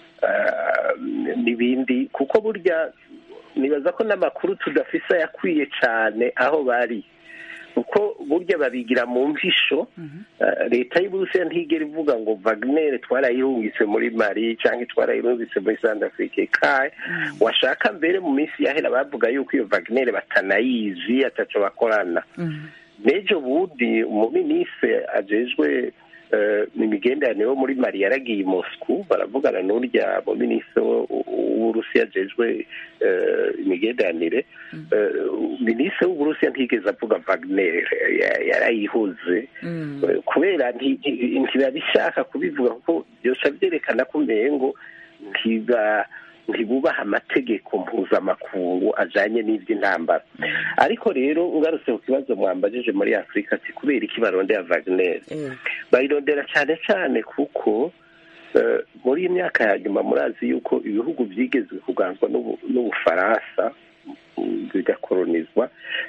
Speaker 6: eh, n'ibindi kuko burya nibaza ko n'amakuru tudafise ayakwiye cyane aho bari kuko burya babigira mu mpisho eh, leta y'uburusiya ntigera ivuga ngo wagner twarayirungitse muri mali cyangwa twarayirungitse muri centrafrique kaye washaka mbere mu minsi yahera bavuga yuko iyo wagner batanayizi ataco bakorana n'ejo bundi umuminisitiri ajejwe eh, imigenderanire wo muri mali yaragiye i moscou baravugana n'urya muminisitiri w'uburusiya ajejwe eh, imigenderanire Eh, minisitiri w'uburusiya ntigeze avuga wagner ya- yarayihuze Eh, kubera nti- nti- ntibabishaka kubivuga kuko byose byerekana ko umengo ntiba ntibubaha amategeko mpuzamakungu ajanye n'ivy'intambara ariko rero ngarutse ku kibazo mwambajije muri afurika ati kubera iki barondera wagner bayirondera cyane cyane kuko eh, muri iyi myaka ya nyuma murazi yuko ibihugu byigezwe kuganzwa n'Ubu- n'ubufaransa mm, bigakolonizwa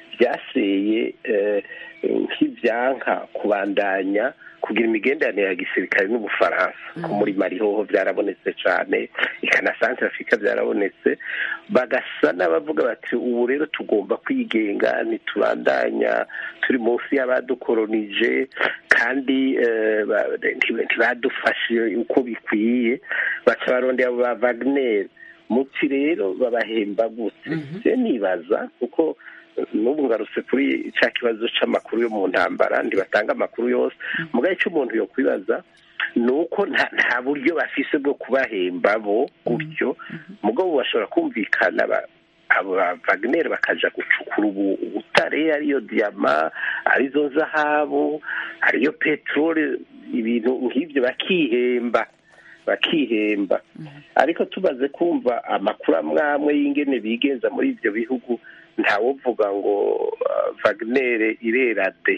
Speaker 6: byaseye eh, nk'ibyanka kubandanya kugira imigenderanire ya gisirikare n'ubufaransa ko muri mali hoho byarabonetse cyane ikana centre afurika byarabonetse bagasa n'abavuga bati ubu rero tugomba kwigenga ntiturandanya turi munsi y'abadukolonije kandi eh, ba- nti- ntibadufashe uko bikwiye baca barondera abo ba wagner muti rero babahemba gute je nibaza kuko n'ubu ngarutse kuri cya kibazo c'amakuru yo mu ntambara ntibatanga amakuru yose mugahe icyo umuntu yo kwibaza ni uko nta nta buryo bafise bwo kubahemba bo gutyo mugabo bashobora kumvikana ba- abo ba wagner bakaja gucukura ubu- ubutare ariyo diyama arizo zahabu ariyo peteroli ibintu nk'ibyo bakihemba bakihemba ariko tumaze kumva amakuru amwe amwe y'ingene bigenza muri ibyo bihugu ntawovuga ngo uh, wagner irera de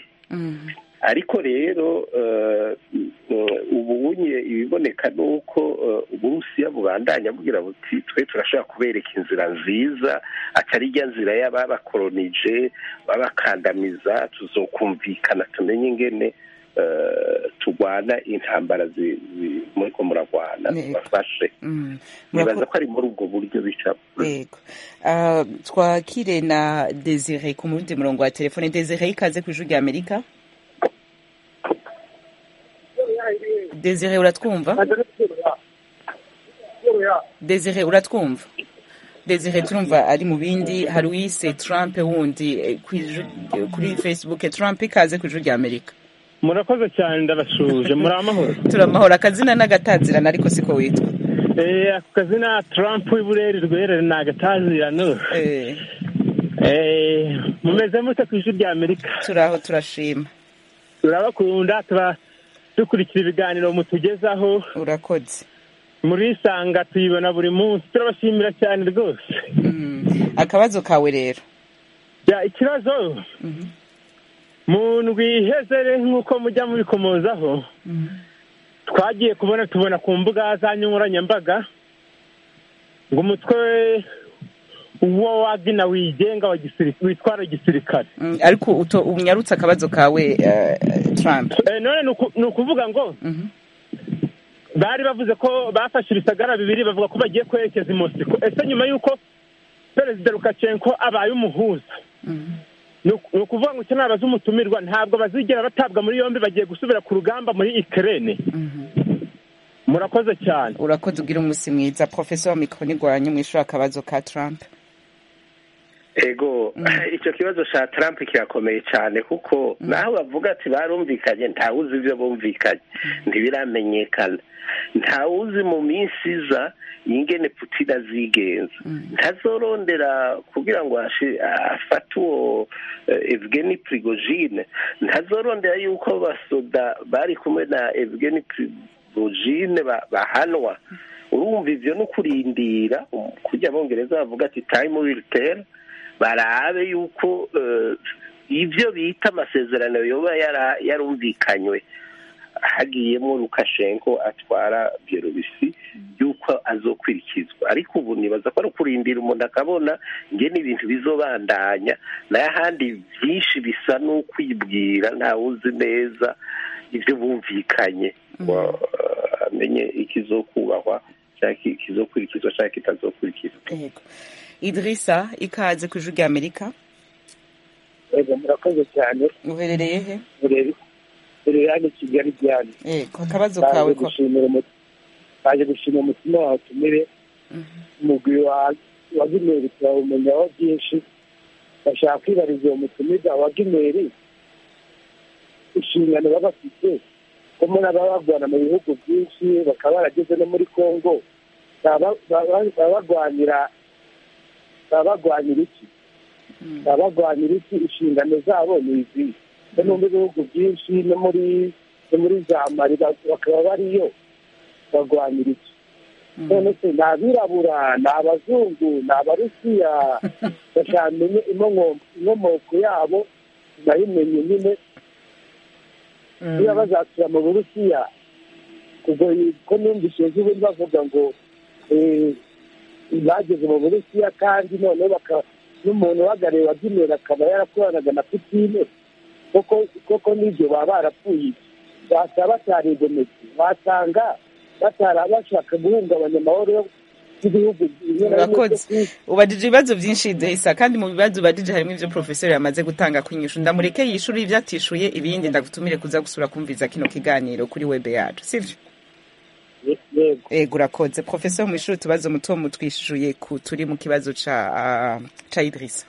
Speaker 6: ariko rero eh, mm, ubu unye ibiboneka ni uko eh, uburusiya bubandanya bugira buti twe turashobora kubereka inzira nziza atari rya nzira y'ababakolonije babakandamiza tuzokumvikana tumenye ingene eh, turwana intambara zi- zi- muriko muragwana
Speaker 1: Yego.
Speaker 6: tubafashe
Speaker 1: Mm.
Speaker 6: nibaza ko ari muri ubwo buryo bicamo
Speaker 1: yego Ah, twakire na desire ku mundi murongo wa telefone desire ikaze ku ijwi rya amerika desire uratwumva desire uratwumva desire turumva ari mu bindi hari uwise trump wundi eh, kw'ijwi- kuri facebook trump ikaze ku ijwi rya amerika
Speaker 5: murakoze cyane ndabashuje muri amahoro
Speaker 1: turamahoro akazina n'agatazirana ariko siko witwa
Speaker 5: Eh, ako kazina trump w'ibureri rwerere ni agatazirano Eh, mumeze mute ku ijwi rya amerika
Speaker 1: turaho turashima
Speaker 5: turabakunda tuba dukurikira ibiganiro mutugezaho
Speaker 1: urakoze
Speaker 5: muri isanga tuyibona buri munsi turabashimira cyane rwose
Speaker 1: akabazo kawe rero
Speaker 5: ya ikibazo mu ndwi iheze nk'uko mujya mubikomozaho twagiye kubona tubona ku mbuga za nkoranyambaga ngo umutwe uwo wagina wigenga wa gisiri- witwara gisirikare
Speaker 1: Mm, ariko uto unyarutse akabazo kawe eh, trump
Speaker 5: Eh, none ni uku- ni ukuvuga ngo
Speaker 12: bari bavuze ko bafashe ibisagara bibiri bavuga ko bagiye kwerekeza i mosiko ese nyuma y'uko perezida lukashenko abaye umuhuza ni uku- ni ukuvuga ngo icyo nabaza umutumirwa ntabwo bazigera batabwa muri yombi bagiye gusubira ku rugamba muri ikirere murakoze cyane
Speaker 1: urakoze ugira umunsi mwiza professor mikro nigwanye mwishura akabazo ka trump
Speaker 6: ego icyo kibazo cya trump kirakomeye cyane kuko naho bavuga ati barumvikanye ntawuzi ibyo bumvikanye ntibiramenyekana ntawuzi mu minsi iza ingene putin azigenza ntazorondera kugira ngo ashi- afate uwo eh, evgeni prigojine ntazorondera yuko abasoda bari kumwe na evgeni prigojine ba- bahanwa urumva ivyo ni ukurindira um, kurya abongereza bavuga ati time will tell barabe yuko eh, ibyo bita amasezerano yoba yara- yarumvikanywe hagiyemo lukashenko atwara byelorusi yuko azokurikizwa ariko ubu nibaza ko ari ukurindira umuntu akabona ngene ibintu bizobandanya nayo ahandi byinshi bisa n'ukwibwira ntawuzi neza ibyo bumvikanye ngo eh, amenye ikizokubahwa cyangwa ikizokurikizwa cyangwa kitazokurikizwa
Speaker 1: yego idrisa ikaze ku ijwi rya amerika
Speaker 13: yego murakoze cyane
Speaker 1: uherereye he
Speaker 13: murebe murebe hano kigali byane
Speaker 1: yego akabazo kawe ko
Speaker 13: gushimira umu- baje gushimira umutima wawe utumire umugwi wa wa gimeri turawumenyaho byinshi bashaka kwibariza uwo mutumirwa wa gimeri inshingano baba bafite ko muri aba barwana mu bihugu byinshi bakaba barageze no muri congo baba baba- baba barwanira baba barwanira iki baba barwanira iki inshingano zabo ni izi no mu bihugu byinshi no muri no muri za mari ba- bakaba bariyo barwanira iki none se ni abirabura ni abazungu ni abarusiya bashaka menye inkomoko inkomoko yabo nayimenye nyine niba bazasura mu burusiya ubwo ko numvise ejobundi bavuga ngo eh, bageze mu burusiya kandi noneho baka n'umuntu uhagarariye wa gimeri akaba yarakoranaga na putine koko koko n'ibyo baba barapfuye basaba batarigometse wasanga batara bashaka guhungabanya amahoro y'ibihugu bimwe na bimwe byo
Speaker 1: urakoze
Speaker 13: ku isi.
Speaker 1: ubajije ibibazo byinshi idrisa kandi mu bibazo ubajije harimo ivyo professor yamaze gutanga kwinyishu ndamureke yishure ivyo atishuye ibindi ndagutumire kuza gusura kumviza kino kiganiro kuri web yacu sivyo ego urakoze professor mwishuri utubazo muto mutwishuye ku turi mu kibazo ca ah, ca idrisa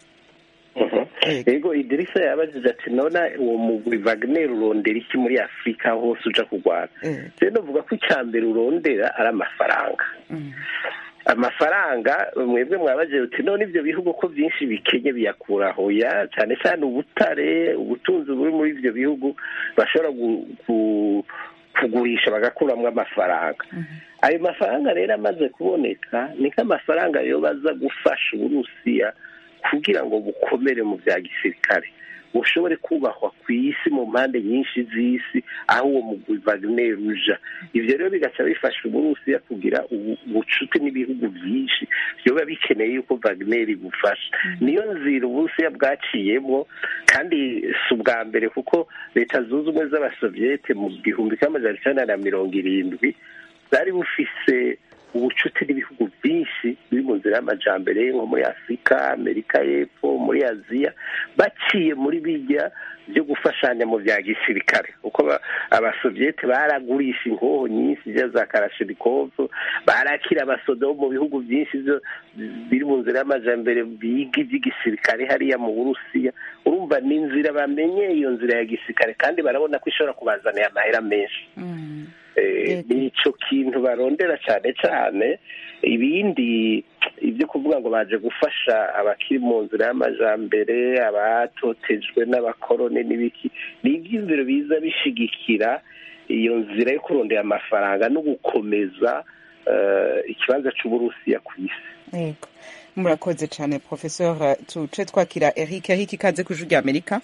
Speaker 6: ego idirisa yabajije ati nona uwo mugwi wagner urondera iki muri afurika hose uja kurwana rero novuga ko icya mbere urondera ari amafaranga amafaranga mwebwe mwabajije uti none ibyo bihugu ko byinshi bikenye biyakuraho ya cyane cyane ubutare ubutunzi buri muri ibyo bihugu bashobora gu- gu- kugurisha bagakuramo amafaranga ayo mafaranga rero amaze kuboneka ni nk'amafaranga yo baza gufasha uburusiya kugira ngo bukomere mu bya gisirikare bushobore kubahwa ku isi mu mpande nyinshi z'isi aho uwo mugwi Wagner uja ivyo rero bigaca bifasha uburusiya kugira ubu- ubucuti n'ibihugu byinshi vyoba bikeneye yuko Wagner bufasha niyo nzira uburusiya bwaciyemo kandi si ubwa mbere kuko leta zunze ubumwe z'abasoviyete mu gihumbi kimwe amajana icenda na mirongo irindwi bwari bufise ubucuti n'ibihugu byinshi biri mu nzira y'amajambere nko muri afurika amerika y'epfo muri aziya baciye muri bijya byo gufashanya mu bya gisirikare kuko ba- abasoviyete baragurisha inkoho nyinshi zya za karashirikovu barakira abasoda bo mu bihugu byinshi byo biri mu nzira y'amajambere biga iby'igisirikare hariya mu burusiya urumva ni inzira bamenye iyo nzira ya gisirikare kandi barabona ko ishobora kubazanira amahera menshi Eh, ni ico kintu barondera cyane cyane ibindi ibyo kuvuga ngo baje gufasha abakiri mu nzira y'amajambere abatotejwe n'abakoroni n'ibiki ni ibyiyumviro biza bishigikira iyo nzira yo kurondera amafaranga no gukomeza eh, ikibanza c'uburusiya ku isi
Speaker 1: yego murakoze cyane professor tuce twakira eric eric ikaze ku ijwi rya amerika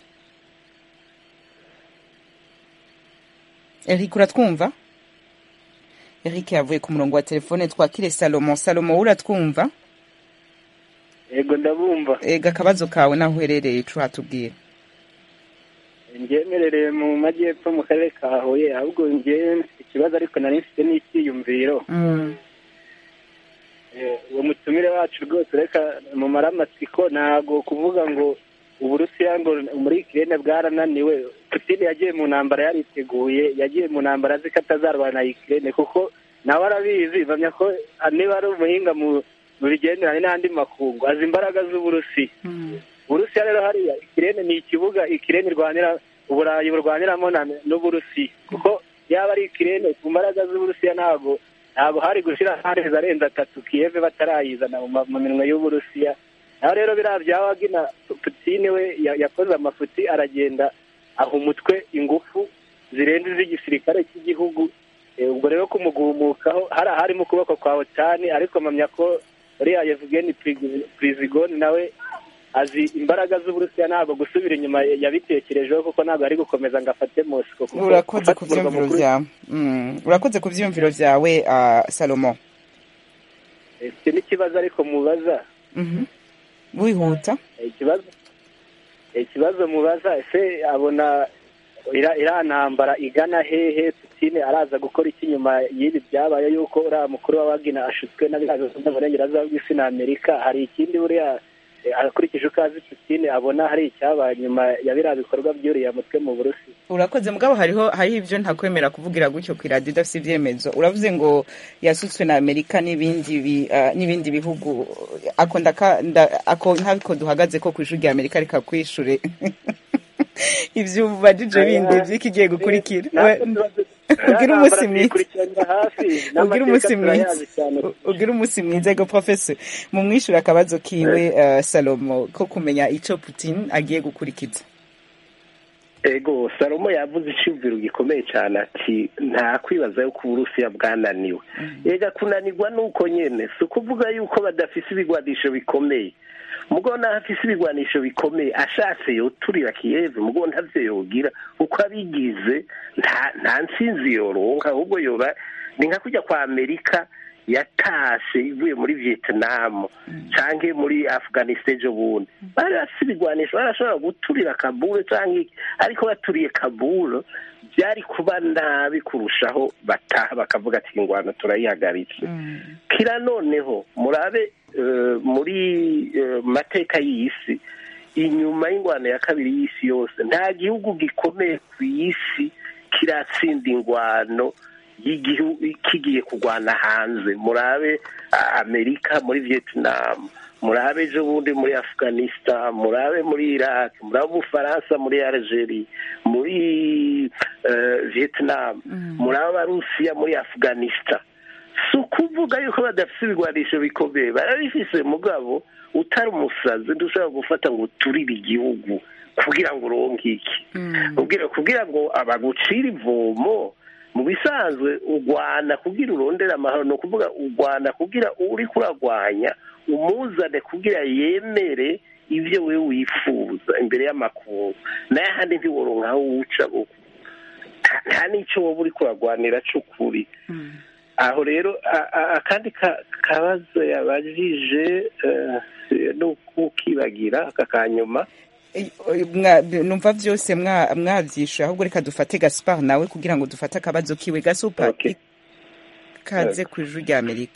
Speaker 1: eric uratwumva eric yavuye ku murongo wa telefone twakire salomo salomo uratwumva
Speaker 14: yego ndabumva
Speaker 1: ega akabazo kawe naho uherereye ico hatubwira
Speaker 14: ngemerereye mu majyepfo mu karere ka huye ahubwo ngewe mfite ikibazo ariko nari mfite n'icyiyumviro Eh, uwo mutumire wacu rwose reka mumare amatsiko ntabwo kuvuga ngo uburusiya ngo muri ikirere bwarananiwe putine yagiye mu ntambara yariteguye yagiye mu ntambara azi ko atazarwana na ikirere kuko nawe arabizi bamya ko ah, niba ari umuhinga mu mu bigenderanye n'andi makungu azi imbaraga z'uburusiya uburusiya rero hariya ikirere ni ikibuga ikirere irwanira uburayi burwaniramo na- n'uburusiya kuko yaba ari ikirere ku mbaraga z'uburusiya ntabwo ntabwo hari gushyira amezi arenze atatu kiyeve batarayizana mu ma- mu minwe y'uburusiya naho rero biriya bya wagina putine we ya- yakoze amafuti aragenda aha umutwe ingufu zirenze iz'igisirikare cy'igihugu Eh, ubwo rero kumugumukaho hari ahari mu kuboko kwa otani ariko mpamya ko uriya yevugeni purizigoni nawe azi imbaraga z'uburusiya ntabwo gusubira inyuma yabitekerejeho kuko ntabwo ari gukomeza ngo afate mosiko kuko
Speaker 1: urakoze
Speaker 14: gufata
Speaker 1: ku
Speaker 14: umurwa
Speaker 1: vyumviro
Speaker 14: mukuru-
Speaker 1: vyawe Mm, urakoze ku vyumviro vyawe ah, salomo
Speaker 14: Eh, icyo ni ikibazo ariko mubaza
Speaker 1: Mhm. wihuta
Speaker 14: Eh, ikibazo eh, ikibazo mubaza ese abona ira- iriya ntambara igana hehe putine araza gukora iki nyuma y'ibi byabaye yuko uriya mukuru wa wagina ashutswe na biriya bihugu by'uburengerazuba bw'isi na amerika hari ikindi buriya eh, akurikije uko azi putine abona hari icyabaye nyuma ya biriya bikorwa by'uriya mutwe mu burusi
Speaker 1: urakoze mugabo hariho hariho ivyo ntakwemera kuvugira gutyo ku iradiyo idafite ivyemezo uravuze ngo yasutswe na amerika n'ibindi bi, ah, n'ibindi bihugu ako ndaka nda- ako nk'ako duhagaze ko kw'ishuri rya amerika reka kwishure ivyo ubajije bindi vy'ikigiye gukurikira We- ugira umunsi mwiza ugira umunsi mwiza ugira umunsi mwiza ego professor mumwishure akabazo kiwe uh, salomo ko kumenya ico putin agiye gukurikiza
Speaker 6: ego salomo yavuze icyumviro gikomeye cyane ati nta kwibaza yuko uburusiya bwananiwe yega kunanirwa ni uko nyine si ukuvuga yuko badafise ibigwanisho bikomeye mugo n'ahafise ibigwanisho bikomeye ashatse yoturira kiyeve mugo ntavyo yogira uko abigize nta nta ntsinzi yoronka ahubwo yoba ni nka kujya kwa amerika yatashe ivuye muri vietnam canke muri afghanistan ejo bundi bari bafise ibigwanisho barashobora guturira kabule canke iki ariko baturiye kabule byari kuba nabi kurushaho bataha bakavuga ati ingwano turayihagaritse kira noneho murabe eh, muri eh, mateka y'isi inyuma y'ingwano ya kabiri y'isi yose nta gihugu gikomeye ku isi kiratsinda ingwano y'igihugu kigiye kurwana hanze murabe ah, amerika muri vietnam murabe ejo bundi muri afghanistan murabe muri iraq murabe ubufaransa muri algeria muri eh, vietnam murabe abarusiya muri afghanistan si ukuvuga yuko badafite ibigwanisho bikomeye barabifise mugabo utari umusazi ntushobora gufata ngo uturire igihugu kugira ngo uronke iki kugira kugira ngo abagucire ivomo mu bisanzwe urwana kugira urondere amahoro ni ukuvuga urwana kugira uri kuragwanya umuzane kugira yemere ibyo we wifuza imbere y'amakungu nayo ahandi ntiworonka aho uwuca kuko nta- nta n'icyo wowe uri kuragwanira c'ukuri aho rero a- a- akandi ka- kabazo yabajije eh, ni ukukibagira aka kanyuma
Speaker 1: Mwa- numva vyose mwa- mwavyishuye ahubwo reka dufate gaspar nawe kugira ngo dufate akabazo kiwe gasupa kaze ku ijuru rya amerika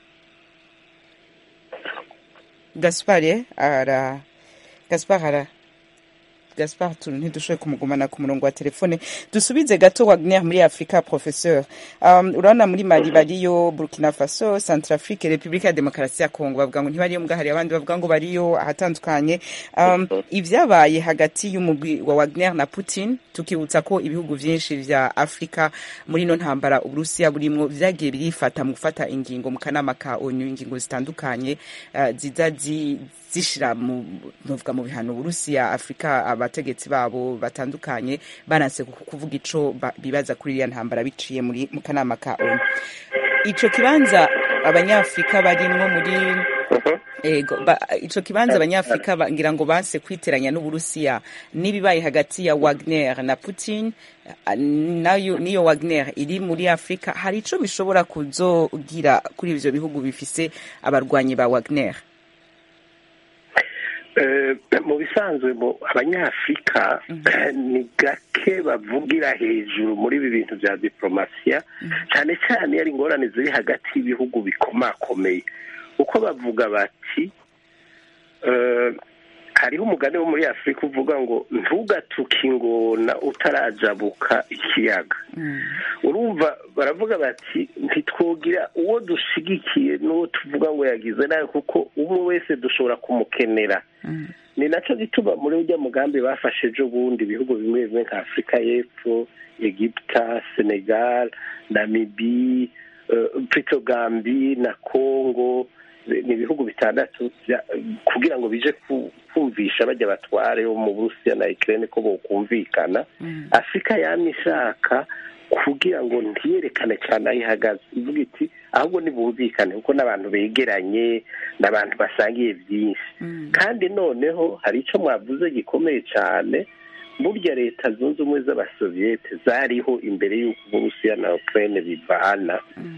Speaker 1: gaspar eh, ara gaspar ara gaspar tu ntidushoboye kumugumana ku murongo wa telefone dusubize gato wagner muri afurika professeur um, urabona muri mali bariyo burkina faso centrafrique repubulika ya demokarasi ya kongo bavuga ngo ntibariyo mbwa hari abandi bavuga ngo bariyo ahatandukanye um, ivyabaye hagati y'umugwi wa wagner na putin tukibutsa ko ibihugu vyinshi vya afurika muri ino ntambara uburusiya burimwo vyagiye birifata mu gufata ingingo mu kanama ka onu ingingo zitandukanye uh, ziza zi zishira mu novuga mu bihano Burusiya Afrika abategetsi babo batandukanye banase ku- kuvuga ico ba- bibaza kuri iriya ntambara biciye muri mu kanama ka ONU ico kibanza abanyafrika barimwo muri ego ba, ico kibanza abanyafrika ba- ngira ngo banse kwiteranya n'uburusiya n'ibibaye hagati ya Wagner na Putin ah, nayo niyo Wagner iri muri Afrika hari ico bishobora kuzogira kuri ivyo bihugu bifise abarwanyi ba Wagner
Speaker 6: mu bisanzwe mu abanyafurika ni gake bavugira hejuru muri ibi bintu bya diporomasiya cyane cyane iyo ari ingorane ziri hagati y'ibihugu bikomakomeye uko bavuga bati hariho umugani wo muri afurika uvuga ngo ntugatuke ingona utarajabuka ikiyaga urumva baravuga bati ntitwogira uwo dushigikiye n'uwo tuvuga ngo yagize nawe kuko umwe wese dushobora kumukenera ni nacyo gituma muri ujya mugambi bafashe ejo bundi ibihugu bimwe bimwe nka afurika y'epfo egiputa senegal namibi pitogambi na kongo ni ibihugu bitandatu kugira ngo bije kumvisha bajya batware bo mu burusiya na ikirere ko bokumvikana afurika yamye ishaka kugira ngo ntiyerekane cyane aho ihagaze ivuga iti ahubwo ntibumvikane kuko n'abantu begeranye n'abantu basangiye byinshi kandi noneho hari icyo mwavuze gikomeye cyane burya leta zunze ubumwe z'abasoviyete zariho imbere y'uko uburusiya na ukirere bivana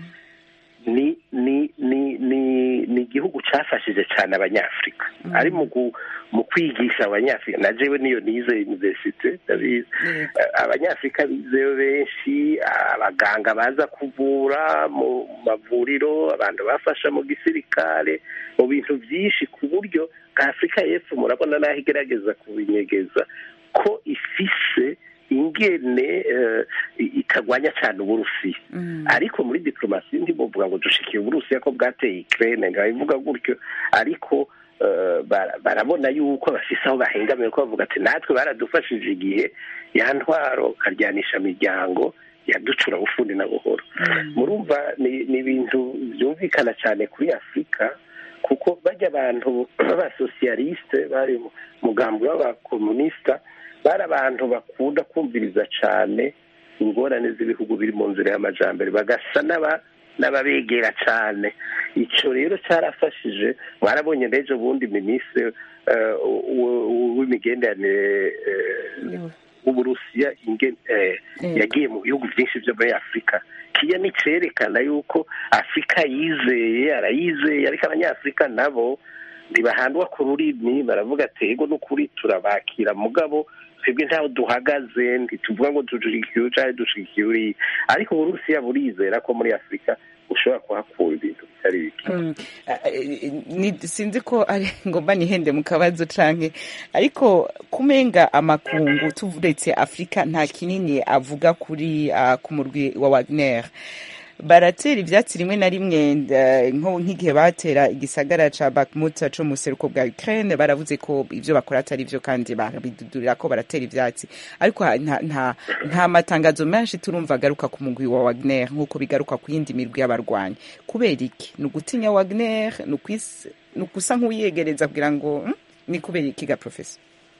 Speaker 6: ni ni ni ni ni igihugu cyafashije cyane abanyafurika ari mu kwigisha abanyafurika na jewe niyo nize universite ndabizi abanyafurika bizeyo benshi abaganga baza kuvura mu mavuriro abantu bafasha mu gisirikare mu bintu byinshi ku buryo bwa afurika y'epfo murabona n'aho igerageza kubinyegeza ko ifise ingene itagwanya cyane uburusiya ariko muri diplomasi ntibuvuga ngo dushikiye uburusiya ko bwateye ikirere ntibabivuga gutyo ariko barabona yuko bafise aho bahengamiye ko bavuga ati natwe baradufashije igihe ya ntwaro karyanisha imiryango yaducura bufundi na buhoro murumva ni ibintu byumvikana cyane kuri afurika kuko bajya abantu b'abasosiyalisite bari mugambi w'abakomunisita bari abantu bakunda kumviriza cyane ingorane z'ibihugu biri mu nzira y'amajyambere bagasa n'ababegera cyane icyo rero cyarafashije mwarabonye n'ejo bundi minisitiri w'imigenderanire w'uburusiya yagiye mu bihugu byinshi byo muri afurika kiya ni cyerekana yuko afurika yizeye arayizeye ariko abanyafurika nabo ntibahandwa ku rurimi baravuga ati ego n'ukuri turabakira mugabo twebwe ntaho duhagaze ntituvuga ngo dushigikiye cyangwa dushigikiye uriya ariko uburusiya burizera ko muri afurika ushobora kuhakura ibintu bitari
Speaker 1: bike sinzi ko ari ngomba nihende mu kabazo canke ariko kumenga amakungu tuvuretse afurika nta kinini avuga kuri uh, ku murwi wa wagner baratera ivyatsi rimwe na rimwe nk'igihe batera igisagara ca Bakhmut co mu seruko bwa Ukraine baravuze ko ivyo bakora atari vyo kandi barabidudurira ko baratera ivyatsi ariko nta nta nta matangazo menshi turumva agaruka ku mugwi wa Wagner nk'uko bigaruka ku yindi mirwi y'abarwanyi kubera iki ni ugutinya Wagner ni ukusa nk'uwiyegereza kugira ngo ni kubera iki ga professor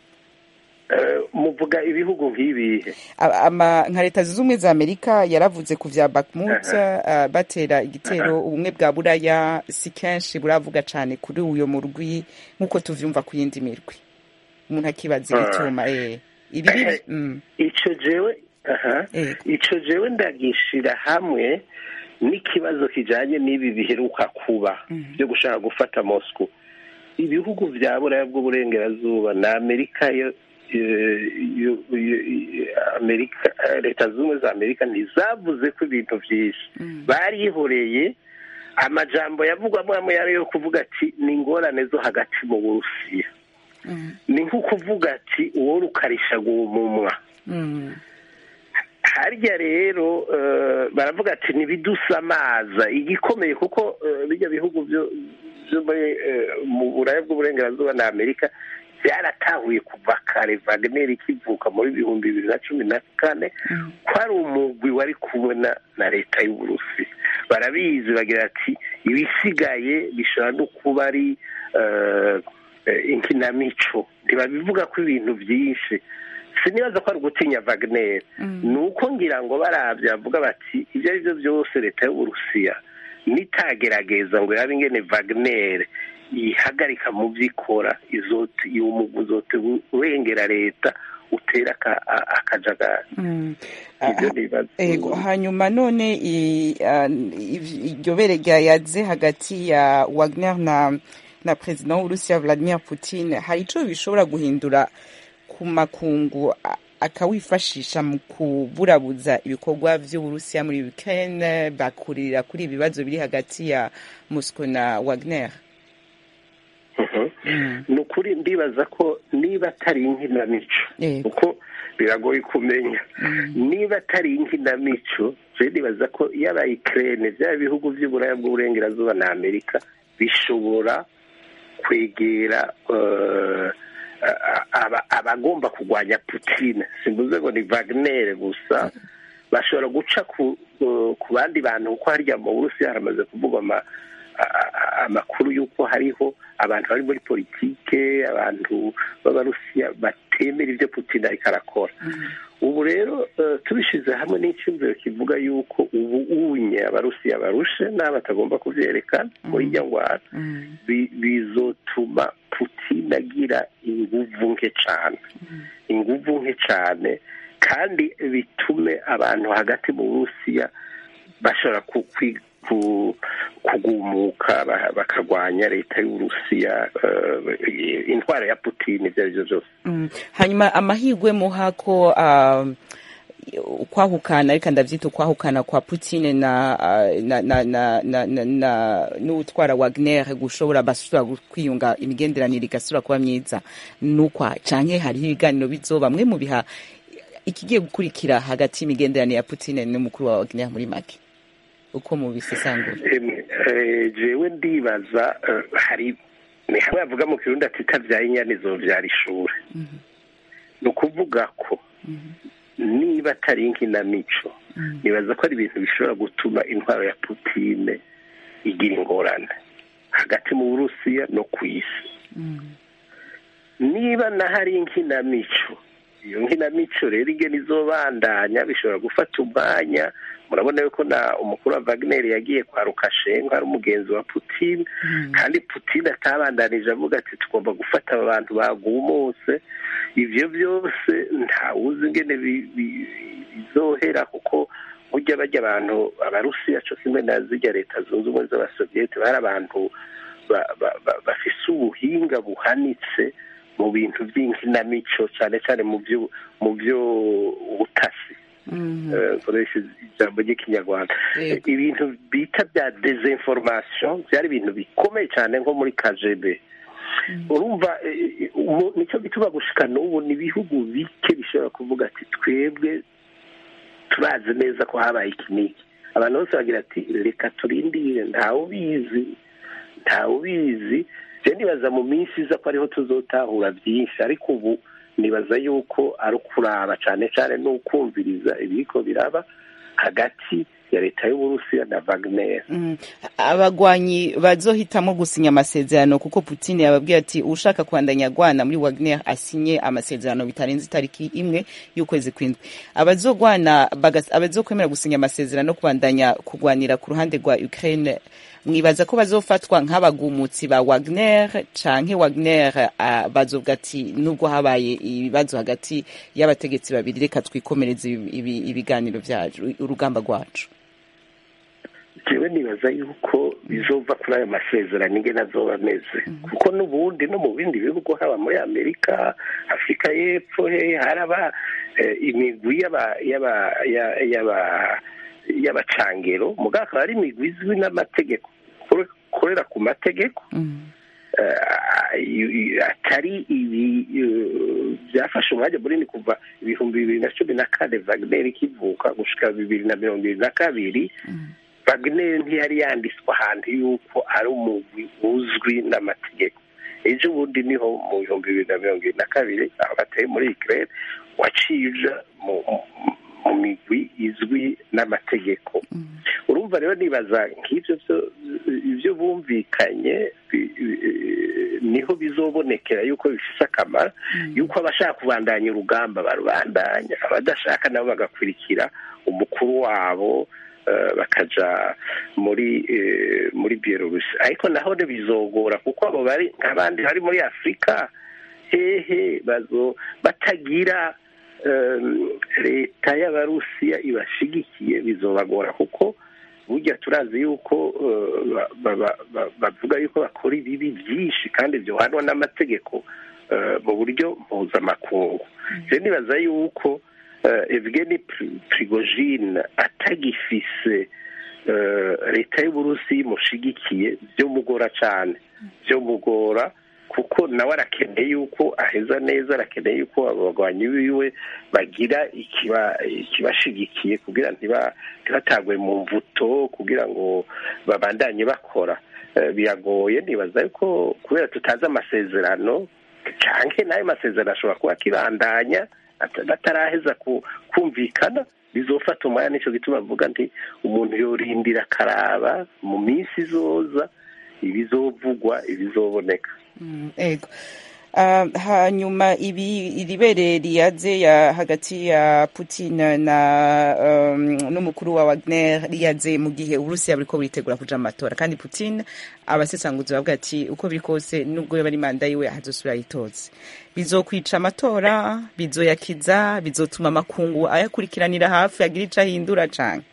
Speaker 6: muvuga ibihugu nk'ibihe
Speaker 1: nka leta zunze ubumwe za amerika yaravuze ku vya bakmut batera igitero ubumwe bwa buraya si kenshi buravuga cyane kuri uyo murwi nk'uko tuvyumva ku yindi mirwi umuntu akibaza ibituma
Speaker 6: ico jewe ico jewe ndagishira hamwe n'ikibazo kijanye n'ibi biheruka kuba byo gushaka gufata moscow ibihugu vya buraya bw'uburengerazuba na amerika yo amerika leta zunze ubumwe za amerika ntizavuze ko ibintu byinshi barihoreye amajambo yavugwamo amwe yari yo kuvuga ati ni ingorane zo hagati mu burusiya ni nko kuvuga ati uwo rukarisha guhumumwa harya rero baravuga ati ntibidusamaza igikomeye kuko bijya bihugu byo mu buraya bw'uburengerazuba na amerika byaratahuye kuva kare Wagner ikivuka muri bihumbi bibiri na cumi na kane ko ari umugwi wari kubona na leta y'uburusi barabizi bagira ati ibisigaye bishobora no kuba ari inkinamico ntibabivuga ko ibintu byinshi sinibaza ko ari ugutinya Wagner ni uko ngira ngo barabye bavuga bati ibyo ari byo byose leta y'uburusiya nitagerageza ngo yabe ingene Wagner ihagarika mu byo ikora uwo mugwi uzote urengera leta utera akajagari
Speaker 1: ego hanyuma none iryo bere ryayaze hagati ya wagner na na perezida w'uburusiya vladimir putin hari ico bishobora guhindura ku makungu a- akawifashisha mu kuburabuza ibikorwa vy'uburusiya muri ukraine bakurira kuri ibibazo biri hagati ya moscow na wagner
Speaker 6: ni ukuri ndibaza ko niba atari inkinamico kuko biragoye kumenya niba atari inkinamico je ndibaza ko yaba ikirere byaba bihugu by'uburaya bw'uburengerazuba na amerika bishobora kwegera eh, a- aba- abagomba kurwanya putin simvuze ngo ni wagner gusa bashobora guca ku eh, ku bandi bantu kuko harya mu burusiya haramaze kuvugwa ama- a- a- amakuru y'uko hariho abantu bari muri politike abantu b'abarusiya batemera ibyo putin ariko arakora ubu rero eh, tubishyize hamwe n'icyumviro kivuga yuko ubu unye abarusiya barushe n'abo batagomba kubyerekana muri iryo ngwara bi- bizotuma putin agira inguvu nke cyane inguvu nke cyane kandi bitume abantu hagati mu burusiya bashobora ku- kwi- ku- kugumuka ba- bakarwanya leta y'uburusiya eh, intwaro ya putin ibyo ari byo byose
Speaker 1: Mm. hanyuma amahirwe muha ko um, ukwahukana ariko ndavyita ukwahukana kwa Putin na uh, na na na na, na, na n'utwara Wagner gushobora basubira kwiyunga imigenderanire igasubira kuba myiza nukwa canke hariho ibiganiro bizoba mwe mu biha ikigiye gukurikira hagati y'imigenderanire ya Putin n'umukuru wa Wagner muri make uko mubisesangura
Speaker 6: Emwe, eh, jewe ndibaza eh, hari ni hamwe bavuga mu kirundi ati itabyaye inyana izovyara ishure ni ukuvuga ko niba atari inkinamico nibaza ko ari ibintu bishobora gutuma intwaro ya putine igira ingorane hagati mu burusiya no ku isi niba na hari inkinamico iyo nkinamico rero igena izobandanya bishobora gufata umwanya murabona yuko na umukuru wa wagner yagiye kwa rukashenko ari umugenzi wa putin kandi putin atabandanije avuga ati tugomba gufata aba bantu bagumutse ivyo byose ntawuzi ingene bi- bi- bizohera kuko burya bajya abantu abarusiya co kimwe na zirya leta zunze ubumwe z'abasoviyete bari abantu ba- ba- ba- bafise ubuhinga buhanitse mu bintu by'inkinamico cyane cyane mu byo mu byo ubutasi Eh, nkoresha ijambo ry'ikinyarwanda
Speaker 1: Yego.
Speaker 6: ibintu bita bya dezinformation byari ibintu bikomeye cyane nko muri kgb urumva eh, umu- nicyo gituma gushika n'ubu ni ibihugu bike bishobora kuvuga ati twebwe turazi neza ko habaye iki n'iki abantu bose bagira ati reka turindire ntawe ubizi ntawe ubizi je nibaza mu minsi iza ko ariho tuzotahura byinshi ariko ubu nibaza yuko ari ukuraba cyane cyane n'ukumviriza ibiriko biraba hagati ya leta y'uburusiya na wagner
Speaker 1: Mm. abagwanyi bazohitamo gusinya amasezerano kuko Putin yababwiye ati ushaka kubandanya agwana muri Wagner asinye amasezerano bitarenze itariki imwe y'ukwezi kwindwi abazogwana bagas- abazokwemera gusinya amasezerano no kubandanya kugwanira ku ruhande rwa Ukraine mwibaza ko bazofatwa nk'abagumutsi ba Wagner canke Wagner uh, bazovuga ati nubwo habaye ibibazo hagati y'abategetsi babiri reka twikomereze ibi- ibi- ibiganiro vyacu urugamba rwacu
Speaker 6: jewe nibaza yuko bizova kuri ayo masezerano ingene azoba ameze kuko n'ubundi no mu bindi bihugu haba muri amerika afurika y'epfo he haraba eh, imigwi y'aba- y'aba- ya- y'aba- y'abacangero mugabo akaba ari imigwi izwi n'amategeko kore- korera ku mategeko eh, i- i- atari ibi eh, byafashe umwanya munini kuva ibihumbi bibiri na cumi na kane wagner ikivuka gushika bibiri na mirongo ibiri na kabiri wagner ntiyari yanditswe ahantu yuko ari umugwi uzwi n'amategeko ejo bundi niho mu bihumbi bibiri na mirongo ibiri na kabiri aho bateye muri ukraine waciye uja mu mu migwi izwi n'amategeko urumva rero nibaza nk'ibyo byo- ibyo bumvikanye bi- bi- niho bizobonekera yuko bifise akamaro yuko abashaka kubandanya urugamba barubandanya abadashaka nabo bagakurikira umukuru wabo eh, bakaja muri eh, muri bielorusi ariko naho ntibizogora kuko abo bari nk'abandi bari muri afurika hehe bazo batagira em, leta y'abarusiya ibashigikiye bizobagora kuko burya turazi yuko eh, ba- ba- ba- bavuga yuko bakora ibibi byinshi kandi byohanwa n'amategeko eh, mu buryo mpuzamakungu rero nibaza yuko eh, evgeni Pri- prigojine atagifise eh, leta y'uburusi imushigikiye byomugora cyane byomugora kuko nawe arakeneye yuko aheza neza arakeneye yuko abagwanyi biwe bagira ikiba ikibashigikiye kugira ntiba ntibatagwe mu mvuto kugira ngo babandanye bakora Eh, biragoye nibaza yuko kubera tutazi amasezerano canke n'ayo masezerano ashobora kuba akibandanya at- bataraheza ku- kumvikana bizofata umwanya nico gituma bavuga nti umuntu yorindira akaraba mu minsi izoza ibizovugwa ibizoboneka
Speaker 1: Mm, ego Ah, hanyuma ibi iribere riyaze ya hagati ya Putin na um, n'umukuru wa Wagner riyaze mu gihe Uburusiya buriko buritegura kuja mu matora kandi Putin abasesanguzi bavuga ati uko biri kose nubwo yoba ari manda yiwe hazosubira yitoze bizokwica amatora bizoyakiza bizotuma amakungu ayakurikiranira hafi agira ico ahindura canke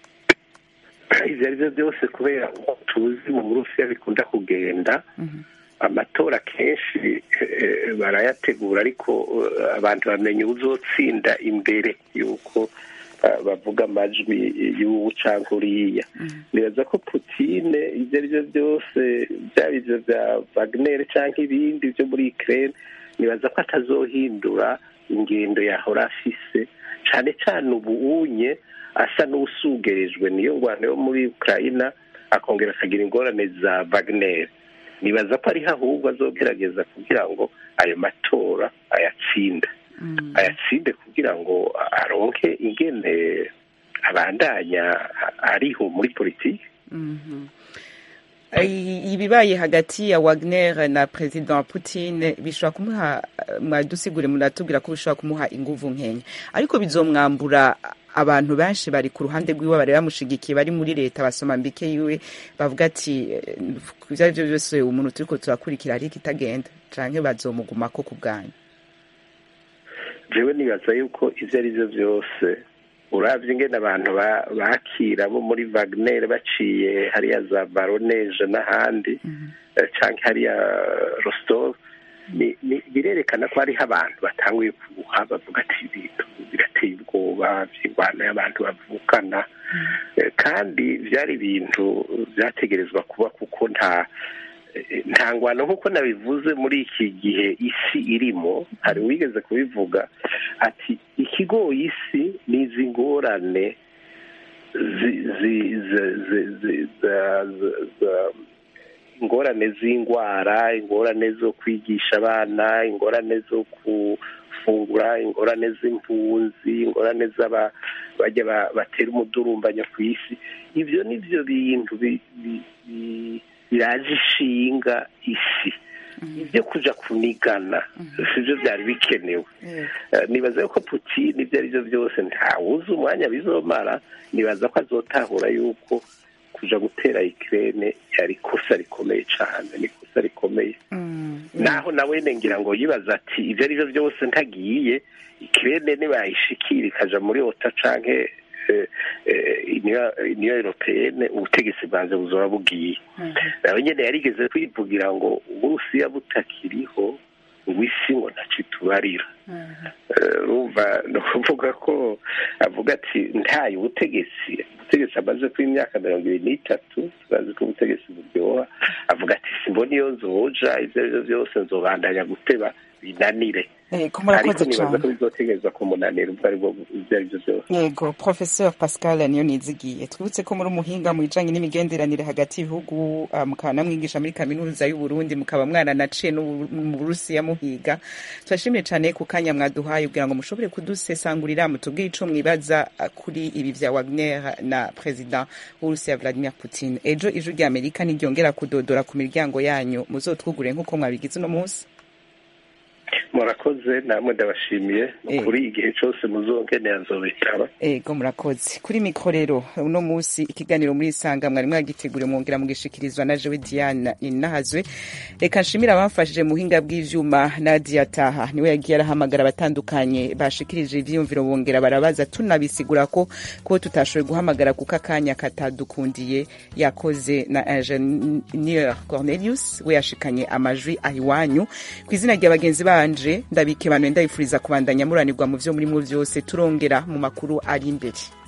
Speaker 6: ivyo ari byo byose kubera uko tuzi mu burusiya bikunda kugenda amatora kenshi eh, barayategura ariko eh, abantu bamenya uzotsinda imbere yuko eh, bavuga amajwi y'ubu canke uriya nibaza ko putine ivyo ari byo byose byaba ivyo vya wagner canke ibindi vyo muri ukraine nibaza ko atazohindura ingendo yahora afise cane cane ubu unye asa n'usugerejwe niyo ngwano yo muri ukraina akongera akagira ingorane za wagner nibaza ko ariho ahubwo azogerageza kugira ngo ayo matora ayatsinde ayatsinde kugira ngo aronke ingene abandanya ariho muri politiki
Speaker 1: Mhm. I- ibibaye hagati ya Wagner na President Putin bishobora kumuha mwadusigure muratubwira ko bishobora kumuha inguvu nkenya ariko bizomwambura abantu benshi bari ku ruhande rwiwe bari bamushigikiye bari muri leta basoma mbike yiwe bavuga ati eh, ivyo ari vyo byose umuntu turiko turakurikira ariko itagenda canke bazomugumako ku bwanyu
Speaker 6: jewe nibaza yuko ivyo ari byo byose uravye ingene abantu ba- bakira bo muri wagner baciye hariya za baroneje n'ahandi eh, canke hariya rostov ni- ni- birerekana ko hariho abantu batanguye kubuha bavuga ati ibintu birateye ubwoba vy'ingwano y'abantu bavukana Eh, kandi vyari ibintu vyategerezwa kuba kuko nta eh, nta ngwano nk'uko nabivuze muri iki gihe isi irimo hari uwigeze kubivuga ati ikigoye isi ni izi ngorane zi- zi- zi- zi- zi- za- za- za- ingorane z'indwara ingorane zo kwigisha abana ingorane zo gufungura ingorane z'impunzi ingorane z'aba bajya ba- batera umudurumbanyo ku isi ibyo ni byo bintu bi- bi- bi- biraje ishinga isi ibyo kuja kunigana sivyo byari bikenewe Eh, nibaza yuko putin ibyo ari byo byose ntawuzi umwanya bizomara nibaza ko azotahura yuko kuja gutera ikirene yari ikosa rikomeye cane ni ikosa rikomeye naho nawe ngira ngo yibaza ati ibyo ari byo byose ntagiye ikirene nibayishikira ikaja muri ota canke eh, eh, Union- union européenne ubutegetsi bwanze buzoba bugiye nawe nyene yarigeze kwivugira ngo uburusiya butakiriho ngo isi ngo ntaco itubarira Eh, urumva ni ukuvuga ko avuga ati ntaye ubutegetsi ubutegetsi amaze kuba imyaka mirongo ibiri n'itatu turazi ko ubutegetsi buryoha avuga ati simbona iyo nzoja ivyo ari vyo vyose nzobandanya guteba binanire
Speaker 1: Ego, murakoze
Speaker 6: ariko nibaza
Speaker 1: cane.
Speaker 6: ko bizotegereza kumunanira ubwo aribwo ivyo ari vyo vyose
Speaker 1: yego professeur pascal niyo nizigiye twibutse ko muri umuhinga mu bijanye n'imigenderanire hagati y'ibihugu uh, mukaba namwigisha muri kaminuza y'uburundi mukaba mwaranaciye no mu burusiya muhiga turashimiye cane ku kanya mwaduhaye kugira ngo mushobore kudusesangurira mutubwire ico mwibaza uh, kuri ibi vya wagner na president w'uburusiya vladimir putin ejo ijwi rya amerika niryongera kudodora ku miryango yanyu muzotwugure nk'uko mwabigize uno munsi
Speaker 6: murakoze namwe ndabashimiye
Speaker 1: Eh.
Speaker 6: kuri igihe cyose muzongenera nzobitaba
Speaker 1: ego murakoze kuri mikoro rero uno munsi ikiganiro muri isanga mwari mwagiteguriye mwongera mugishikirizwa na jewe diana ninahazwe reka nshimire abamfashije mu buhinga bw'ivyuma nadia taha niwe yagiye arahamagara abatandukanye bashikirije ivyiyumviro bongera barabaza tunabisigura ko ko tutashoboye guhamagara kuko akanya katadukundiye yakoze na ingenieur cornelius we yashikanye amajwi ahiwanyu ku izina rya bagenzi banje ndabike banwe ndabifuriza kubandanya muranirwa mu vyo murimwo vyose turongera mu makuru ari imbere